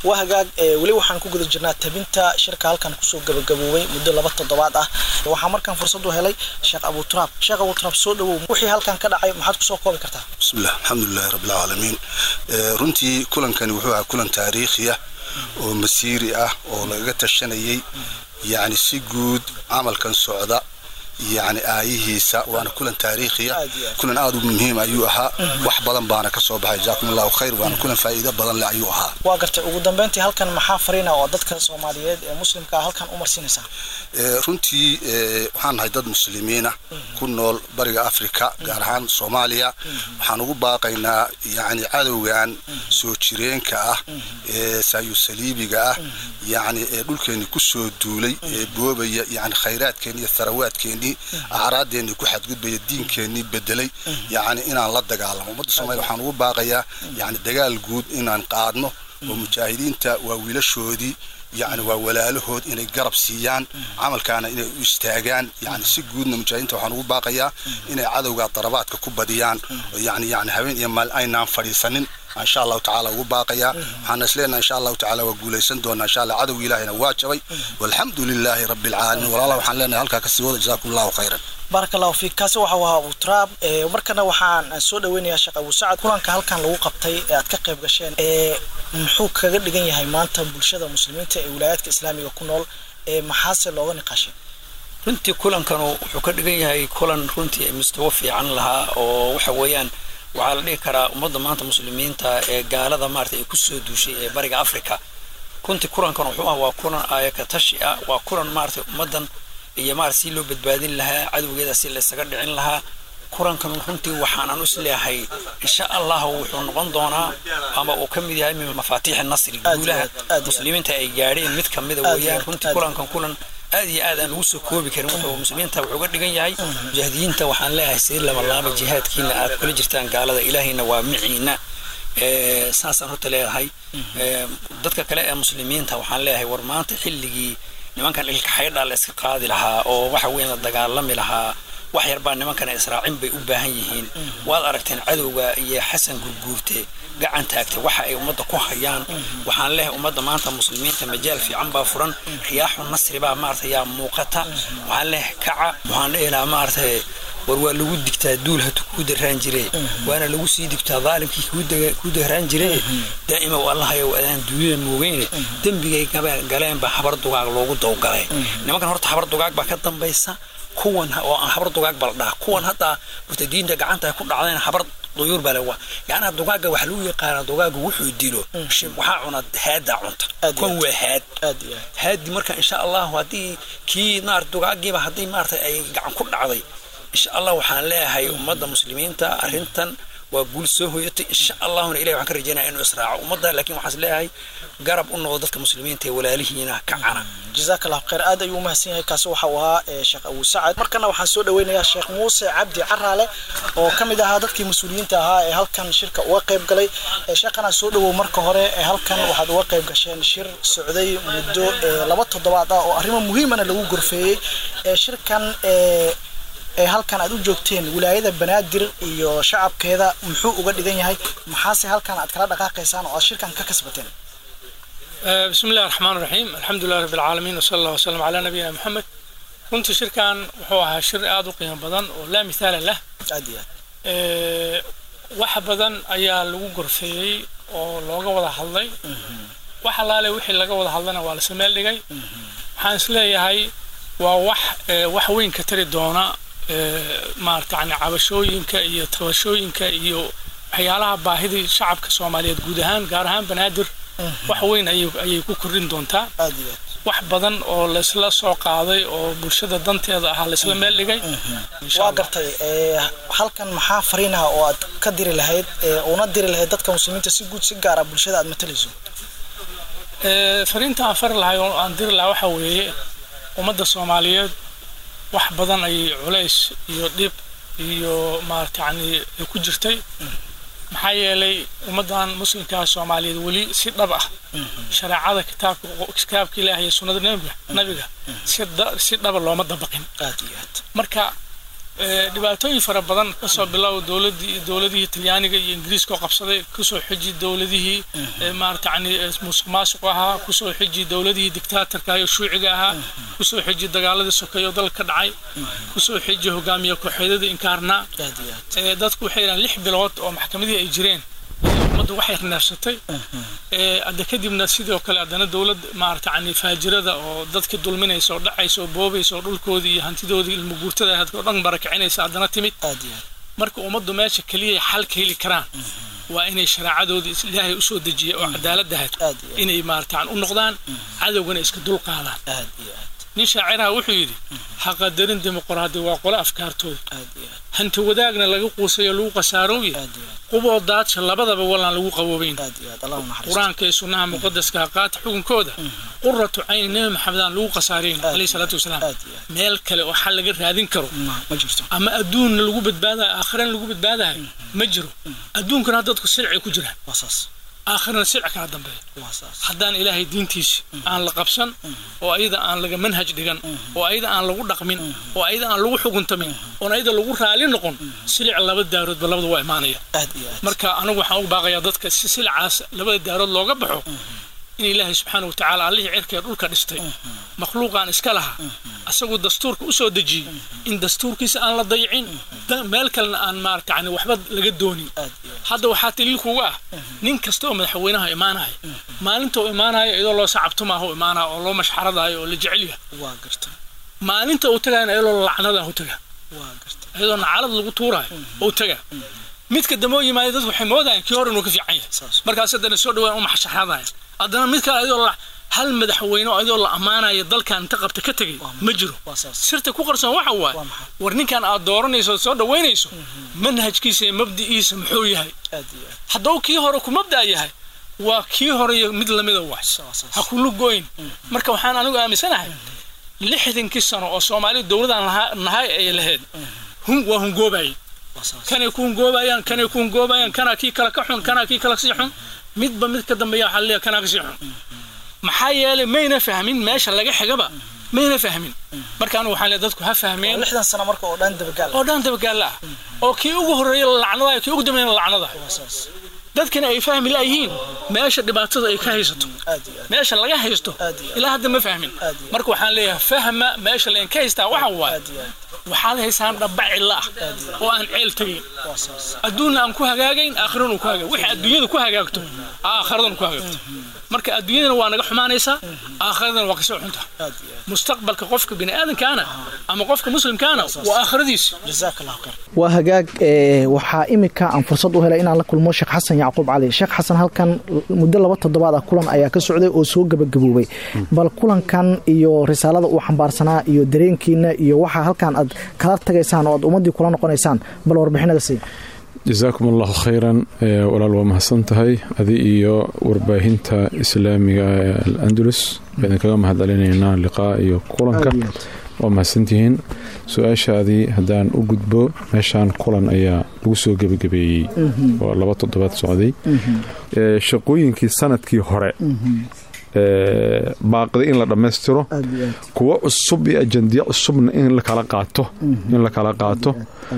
waa hagaag weli waxaan ku guda jirnaa tabinta shirka halkan kusoo gabagaboobay muddo laba toddobaad ah waxaa markaan fursad u helay sheekh abuturaab sheekh abuturaab soo dhawow wixii halkan ka dhacay maxaad kusoo koobi kartaa bismillah alxamdulilahi rabbilcaalamiin runtii kulankani wuxuu ahaa kulan taariikhiya oo masiiri ah oo lagaga tashanayay yacni si guud camalkan socda yani aayihiisa waana kulan taariikhiya kulan aad u muhiim ayuu ahaa wax badan baana ka soo baxay jaakum allahu khayr waana kulan faa'iido badan leh ayuu ahaa waa gartay ugu dambeyntii halkan maxaa fariina oo dadka soomaaliyeed ee muslimka ah halkan u marsiinaysaa runtii waxaan nahay dad muslimiina ku nool bariga afrika gaar ahaan soomaaliya waxaan ugu baaqaynaa yani cadowgan soo jireenka ah ee saayusaliibiga ah yani ee dhulkeenni ku soo duulay ee boobaya yani khayraadkeenni iyo tharawaadkeenni acraadeenni ku xadgudbaya diinkeenni bedelay yani inaan la dagaalamo ummadda soomaliya waxaan ugu baaqayaa yani dagaal guud inaan qaadno oo mujaahidiinta waa wiilashoodii yani waa walaalahood inay garab siiyaan camalkaana inay u istaagaan yani si guudna mujaahidiinta waxaan ugu baaqayaa inay cadowga darabaadka ku badiyaan yani yani habeen iyo maal aynaan fadhiisanin insha allahu tacaala ugu baaqayaa waxaana isleenaha insha allahu tacaala waa guulaysan doonaa insha allah cadowga ilaahina waa jabay walxamdu lilaahi rabbi alcaalamiin walaala waxaan leenahay halkaa kasii wada jazaakum allahu khayran baaraka allahu fiik kaasi waxa ahaa abu turaab markana waxaan soo dhaweynayaa sheekh abu sacad kulanka halkan lagu qabtay ee aad ka qayb gasheen muxuu kaga dhigan yahay maanta bulshada muslimiinta ee wilaayaadka islaamiga ku nool maxaase looga niqaashay runtii kulankanu wuxuu ka dhigan yahay kulan runtii mustawo fiican lahaa oo waxa weeyaan waxaa la dhihi karaa ummadda maanta muslimiinta ee gaalada maarata ay kusoo duushay ee bariga africa runtii kulankan wuxuu ah waa kulan aayaka tashi ah waa kulan maarata ummaddan iyo maarata si loo badbaadin lahaa cadowgeeda si laysaga dhicin lahaa kulankan runtii waxaanan is leeyahay insha allah wuxuu noqon doonaa ama uu ka mid yahay min mafaatiixi nasri guulaha muslimiinta ay gaadheen mid kamida weeyaan runtii kulankan kulan aad iyo aad aan ugu soo koobi karin wuxuu muslimiinta wuxuu uga dhigan yahay mujaahidiinta waxaan leeyahay sii labalaaba jihaadkiina aad kula jirtaan gaalada ilaahayna waa miciina saasaan horta leeyahay dadka kale ee muslimiinta waxaan leeyahay war maanta xilligii nimankan ilka xaydhaa la iska qaadi lahaa oo waxa weyn la dagaalami lahaa wax yarbaa nimankana israacin bay u baahan yihiin waad aragteen cadowga iyo xasan gurguurte gacan taagtay waxa ay ummadda ku hayaan waxaan leeyahay ummadda maanta muslimiinta majaal fiican baa furan riyaaxu nasri baa maarata yaa muuqata waxaan leeyahay kaca waxaan leeyahay maarata war waa lagu digtaa duul hatu kuu daraan jire waana lagu sii digtaa daalimkii kuu daraan jire daa'ima allahayow adaan duunyada moogeyne dembigay galeenba habar dugaag loogu dawgalay nimankan horta habar dugaag baa ka dambaysa kuwan oo aan habar dugaag bala dhaha kuwan hadda murtadiinta gacanta ay ku dhacdeen habar duyuur baa lewa yacnaa dugaaga waxaa lagu yaqaanaa dugaaga wuxuu dilo waxaa cuna haaddaa cunta kuwan waa haad haadi marka insha allahu haddii kii maarata dugaagiiba haddii maarata ay gacan ku dhacday insha allah waxaan leeyahay ummadda muslimiinta arrintan waa guul soo hoyatay insha allahuna ilahi waxaan ka rajeynaya inuu israaco ummadda laakiin waxaan leeyahay garab u noqdo dadka muslimiinta ee walaalihiina ka cana jazaak allah khayr aad ayuu umahadsan yahay kaasi waxa uu ahaa sheekh abu sacad markana waxaan soo dhaweynayaa sheekh muuse cabdi caraale oo ka mid ahaa dadkii mas-uuliyiinta ahaa ee halkan shirka uga qayb galay sheekhana soo dhawow marka hore ee halkan waxaad uga qayb gasheen shir socday muddo laba toddobaad ah oo arrimo muhiimana lagu gorfeeyey shirkan ee halkan aad u joogteen wilaayada banaadir iyo shacabkeeda muxuu uga dhigan yahay maxaase halkan aad kala dhaqaaqaysaan oo aad shirkan ka kasbateen بسم الله الرحمن الرحيم الحمد لله رب العالمين وصلى الله وسلم على نبينا محمد runtii shirkan wuxuu ahaa shir aada u qiimo badan oo laa mithaala lah wax badan ayaa lagu gorfeeyey oo looga wada hadlay wax alaale wixii laga wada hadlana waa la sameel dhigay waxaan isleeyahay waa wax wax weyn ka tari doona maarata yani cabashooyinka iyo tabashooyinka iyo waxyaalaha baahidii shacabka soomaaliyeed guud ahaan gaar ahaan banaadir wax weyn ayay ku kordhin doontaa wax badan oo laysla soo qaaday oo bulshada danteeda ahaa laysla meel dhigay waa gartay halkan maxaa fariinaha oo aad ka diri lahayd una diri lahayd dadka muslimiinta si guud si gaara bulshada aad matalayso fariinta aan fari lahay oo aan diri lahaa waxa weeye ummadda soomaaliyeed wax badan ayay culays iyo dhib iyo maarata yani ku jirtay maxaa yeelay ummaddan muslimkaa soomaaliyeed weli si dhab ah shareecada kitaabka kitaabka ilaah iyo sunnada nabiga nabiga si si dhaba looma dabaqin marka dhibaatooyin fara badan kasoo bilow dowladii dowladihii talyaaniga iyo ingiriiska oo qabsaday kusoo xiji dowladihii maarata yani musuq maasuq ahaa kusoo xiji dowladihii dictaatorka iyo shuuciga ahaa kusoo xiji dagaaladii sokeeye oo dalka ka dhacay kusoo xiji hogaamiye kooxeedadii inkaarnaa dadku waxay yidhahan lix bilood oo maxkamadihii ay jireen ummaddu waxay neefsatay hadda kadibna sidoo kale haddana dowlad maarata yani faajirada oo dadkii dulminaysa oo dhacaysa oo boobaysa oo dhulkoodii iyo hantidoodii ilmo guurtada hadka oo dhan barakicinaysa haddana timid marka ummaddu meesha keliya xal ka heli karaan waa inay shareecadoodii ilaahay usoo dejiyay oo cadaaladdahayd inay maarata u noqdaan cadowgana iska dul qaadaan nin shaaciraha wuxuu yidhi ha qadarin dimuqraadi waa qole afkaartooda hanti wadaagna laga quusayo lagu qasaarooye quboo daadsha labadaba walaan lagu qaboobayn qur-aanka iyo sunnaha muqadaska qaata xukunkooda quratu cayni nebi maxamedaan lagu qasaarayn alayhi salaatu wasalaam meel kale oo xal laga raadin karo ama adduunna lagu badbaadayo aakhirana lagu badbaadayo ma jiro adduunkana dadku silcay ku jiraan aakhirana silc kala dambeeya haddaan ilaahay diintiisi aan la qabsan oo ayada aan laga manhaj dhigan oo ayada aan lagu dhaqmin oo ayada aan lagu xuguntamin oon ayada lagu raali noqon silic laba daaroodba labada waa imaanaya marka anigu waxaan ugu baaqayaa dadka si silicaas labada daarood looga baxo in ilaahay subxaana wa tacaala allihii cirka ee dhulka dhistay makhluuqaan iska laha asaguu dastuurka u soo dejiyey in dastuurkiisa aan la dayicin meel kalena aan maarata yani waxba laga doonin hadda waxaa taliil kuga ah nin kasta oo madaxweynaha imaanaya maalinta uu imaanayo iyadoo loo sacabtumaaha u imaanaya oo loo mashxaradayo oo la jecel yahay maalinta uu tagayana iyadoo lacnada u taga iyadoo nacalad lagu tuurayo u taga midka dambe oo yimaada dad waxay moodayaan kii hore inuu ka fiican yahay markaas haddana soo dhawaan u maxshaxradaya haddana mid kale ayadoo hal madaxweyne oo ayadoo la ammaanayo dalkan inta qabta ka tegay ma jiro sirta ku qarsoon waxa waaye war ninkan aad dooranayso soo dhaweynayso manhajkiisa iyo mabdi'iisa muxuu yahay hadduu kii hore ku mabda' yahay waa kii hore iyo mid lamida wax ha kulu goyn marka waxaan anigu aaminsanahay lixdankii sano oo soomaaliya dowladaan nahay ay lahayd waa hungoobayay kanay ku hungoobayaan kanay ku hungoobayaan kanaa kii kale ka xun kanaa kii kale kasii xun midba mid ka dambeeya waxaa leeyahay kanaa kasii xun maxaa yeelay mayna fahmin meesha laga xigaba mayna fahmin marka anigu waxaan leeyahay dadku ha fahmeen lixdan sano marka oo dhan dabagaal oo dhan dabagaal ah oo kii ugu horreeya lacnadayo kii ugu dambeeyana lacnadayo dadkana ay fahmi laayihiin meesha dhibaatada ay ka haysato meesha laga haysto ilaa hadda ma fahmin marka waxaan leeyahay fahma meesha laydinka haystaa waxa waaye waxaad haysaan dhaba cilla ah oo aan ceel tegayn adduunna aan ku hagaagayn aakhirana ku hagaag wixii adduunyada ku hagaagto aakhiradana ku hagaagto marka adduunyadana waa naga xumaanaysaa aakhiradana waa kasoo xunta mustaqbalka qofka bini'aadankaana ama qofka muslimkaana waa aakhiradiisa waa hagaag waxaa imika aan fursad u helay inaan la kulmo sheekh xasan yacquub cali sheekh xasan halkan muddo laba toddobaad ah kulan ayaa ka socday oo soo gebagaboobay bal kulankan iyo risaalada uu xambaarsanaa iyo dareenkiina iyo waxaa halkan aad kala tagaysaan oo aad ummaddii kula noqonaysaan bal warbixinada sii jasaakum allahu khayran walaal waa mahadsan tahay adi iyo warbaahinta islaamiga ee al-andalus baan kaga mahadcelinaynaa liqaa iyo kulanka waa mahadsantihiin su-aashaadii haddaan u gudbo meeshaan kulan ayaa lagu soo gebagabeeyey oo laba toddobaad socday shaqooyinkii sanadkii hore baaqday in la dhammaystiro kuwo cusub iyo ajandiya cusubna in lakala qaato in la kala qaato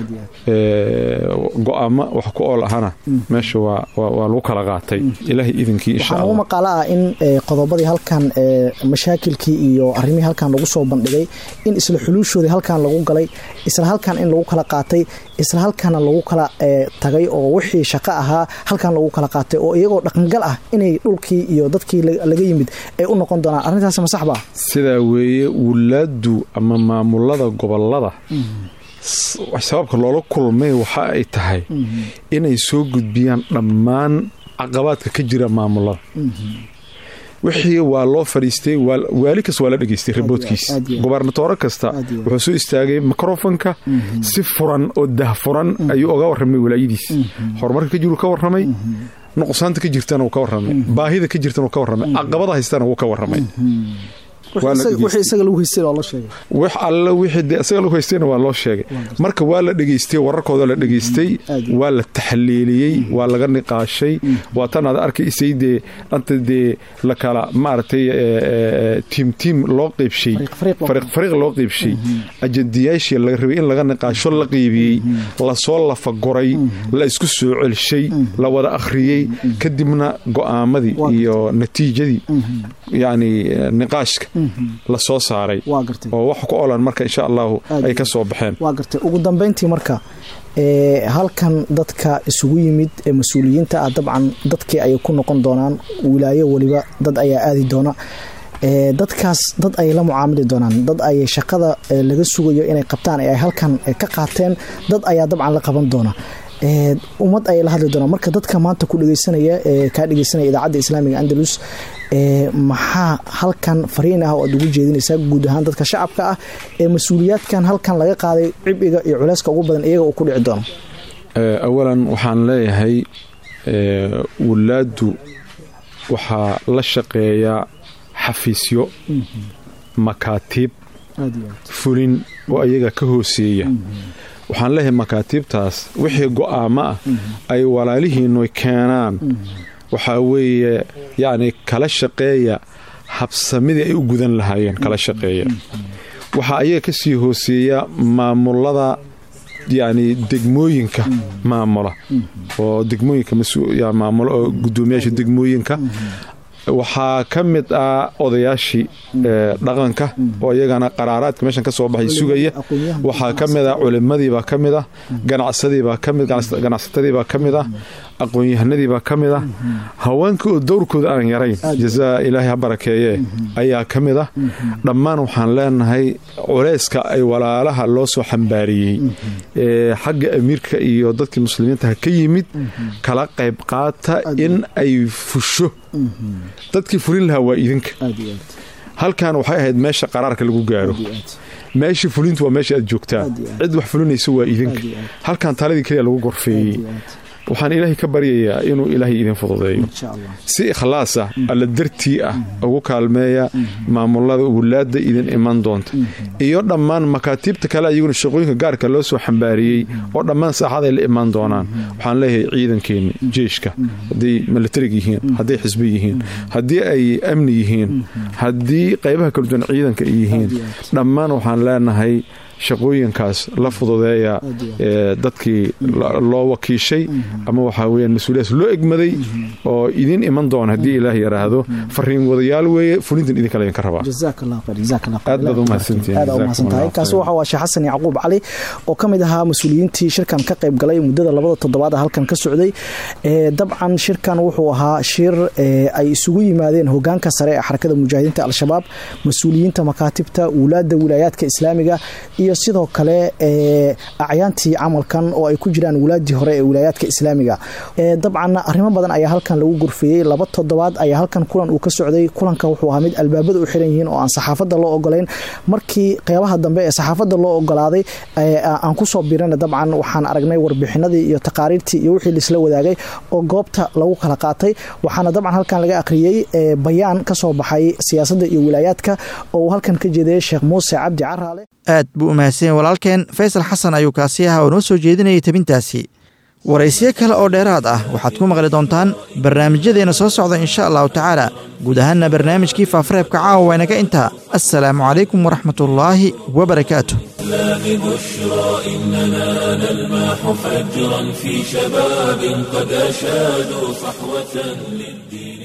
go-aamo wax ku ool ahana meesha waa lagu kala qaatay ilaahay idinkii insha waxaa ugu maqaalo ah in qodobadii halkan mashaakilkii iyo arrimihii halkan lagu soo bandhigay in isla xuluushoodii halkan lagu galay isla halkan in lagu kala qaatay isla halkana lagu kala tagay oo wixii shaqo ahaa halkan lagu kala qaatay oo iyagoo dhaqangal ah inay dhulkii iyo dadkii laga yimid ay u noqon doonaan arrintaas ma saxba sidaa weeye wulaadu ama maamulada gobolada sababka loola kulmay waxa ay tahay inay soo gudbiyaan dhammaan caqabaadka ka jira maamulada wixii waa loo fadhiistay waali kasta waa la dhegaystay riboodkiis gobernatoore kasta wuxuu soo istaagay mikrofonka si furan oo dahfuran ayuu oga warramay walaayadiis horumarka ka jiru ka warramay nuqsaanta ka jirtana wuu ka warramay baahida ka jirtana wuu ka warramay caqabada haystana wuu ka warramay wixii isaga lagu haystay waa loo sheegay wax alle wixii dee isaga lagu haystayna waa loo sheegay marka waa la dhegaystay wararkooda la dhegaystay waa la taxliiliyey waa laga niqaashay waa tan aad arkaysay dee anta dee la kala maaragtay tiim tiim loo qeybshay fariiq fariiq loo qeybshay ajandiyaashii laga rabay in laga niqaasho la qeybiyey lasoo lafagoray la isku soo celshay la wada akhriyey kadibna go'aamadii iyo natiijadii yacni niqaashka la soo saaray oo wax ku olan marka insha allahu ay ka soo baxeen waa gartay ugu dambayntii marka halkan dadka isugu yimid ee mas-uuliyiinta ah dabcan dadkii ayay ku noqon doonaan wilaayo weliba dad ayaa aadi doona dadkaas dad ayay la mucaamili doonaan dad ayay shaqada laga sugayo inay qabtaan ee ay halkan ka qaateen dad ayaa dabcan la qaban doona ummad ayay la hadli doonaan marka dadka maanta ku dhegeysanaya ee kaa dhegeysanaya idaacadda islaamiga andalus maxaa halkan fariin ah oo aad ugu jeedinaysaa guud ahaan dadka shacabka ah ee mas-uuliyaadkan halkan laga qaaday cibiga iyo culeyska ugu badan iyaga uu ku dhici doono awalan waxaan leeyahay wulaaddu waxaa la shaqeeyaa xafiisyo makaatiib fulin oo ayaga ka hooseeya waxaan leeyahay makaatiibtaas wixii go'aamo ah ay walaalihiinnu keenaan waxaa weeye yacni kala shaqeeya habsamidii ay u gudan lahaayeen kala shaqeeya waxaa ayaga ka sii hooseeya maamulada yacni degmooyinka maamula oo degmooyinka maamulo oo guddoomiyaasha degmooyinka waxaa ka mid ah odayaashii dhaqanka oo iyagana qaraaraadka meeshan ka soo baxay sugaya waxaa ka mid ah culimadiibaa ka mid ah ganacsadiibaa kamid ganacsatadiibaa ka mid ah aqoon-yahanadiibaa ka mid ah haweenka oo dowrkooda aan yarayn jazaa ilaahay ha barakeeye ayaa ka mid ah dhammaan waxaan leenahay culeyska ay walaalaha loo soo xambaariyey xagga amiirka iyo dadkii muslimiintaha ka yimid kala qayb qaata in ay fusho dadkii fulin lahaa waa idinka halkan waxay ahayd meesha qaraarka lagu gaaro meeshii fulintu waa meesha aad joogtaa cid wax fulinaysa waa idinka halkan taladii keliya lagu gorfeeyey waxaan ilaahay ka baryayaa inuu ilaahay idin fududeeyo si ikhlaas ah alla dartii ah ugu kaalmeeya maamulada wulaadda idin iman doonta iyo dhammaan makaatiibta kale ayaguna shaqooyinka gaarka loo soo xambaariyey oo dhammaan saaxaday la imaan doonaan waxaan leeyahay ciidankeenni jeeshka hadday militarig yihiin hadday xisbi yihiin haddii ay amni yihiin haddii qaybaha kala duwan ciidanka ay yihiin dhammaan waxaan leenahay shaqooyinkaas la fududeeya dadkii loo wakiishay ama waxaa weyaan mas-uuliyaas loo egmaday oo idin iman doona haddii ilaah yaraahdo fariin wadayaal weeye fulintan idinka laydinka rabaa aad baad umahadsantihiin kaasi waxa waa sheekh xasan yacquub cali oo ka mid ahaa mas-uuliyiintii shirkan ka qayb galay muddada labada toddobaad halkan ka socday dabcan shirkan wuxuu ahaa shir ay isugu yimaadeen hogaanka sare ee xarakada mujaahidiinta al-shabaab mas-uuliyiinta makaatibta wulaadda wilaayaadka islaamiga iyo sidoo kale acyaantii camalkan oo ay ku jiraan wulaadii hore ee wilaayaadka islaamiga dabcan arrimo badan ayaa halkan lagu gurfeeyey laba toddobaad ayaa halkan kulan uu ka socday kulanka wuxuu ahaa mid albaabada u xiran yihiin oo aan saxaafadda loo ogolayn markii qeybaha dambe ee saxaafadda loo ogolaaday aan kusoo birana dabcan waxaan aragnay warbixinadii iyo taqaariirtii iyo wixii laisla wadaagay oo goobta lagu kala qaatay waxaana dabcan halkan laga akhriyey bayaan ka soo baxay siyaasadda iyo wilaayaadka oo uu halkan ka jeedayay sheekh muuse cabdi caraale aad buu umahadsanyahy walaalkeen faysal xasan ayuu kaasi ahaa oo noo soo jeedinayay tabintaasi waraysiyo kale oo dheeraad ah waxaad ku maqli doontaan barnaamijyadeenna soo socda insha allahu tacaala guud ahaanna barnaamijkii faafareebka caawa waynaga intaa assalaamu calaykum waraxmatullaahi wabarakaatu بشرى إننا نلمح فجرا في شباب قد أشادوا صحوة للدين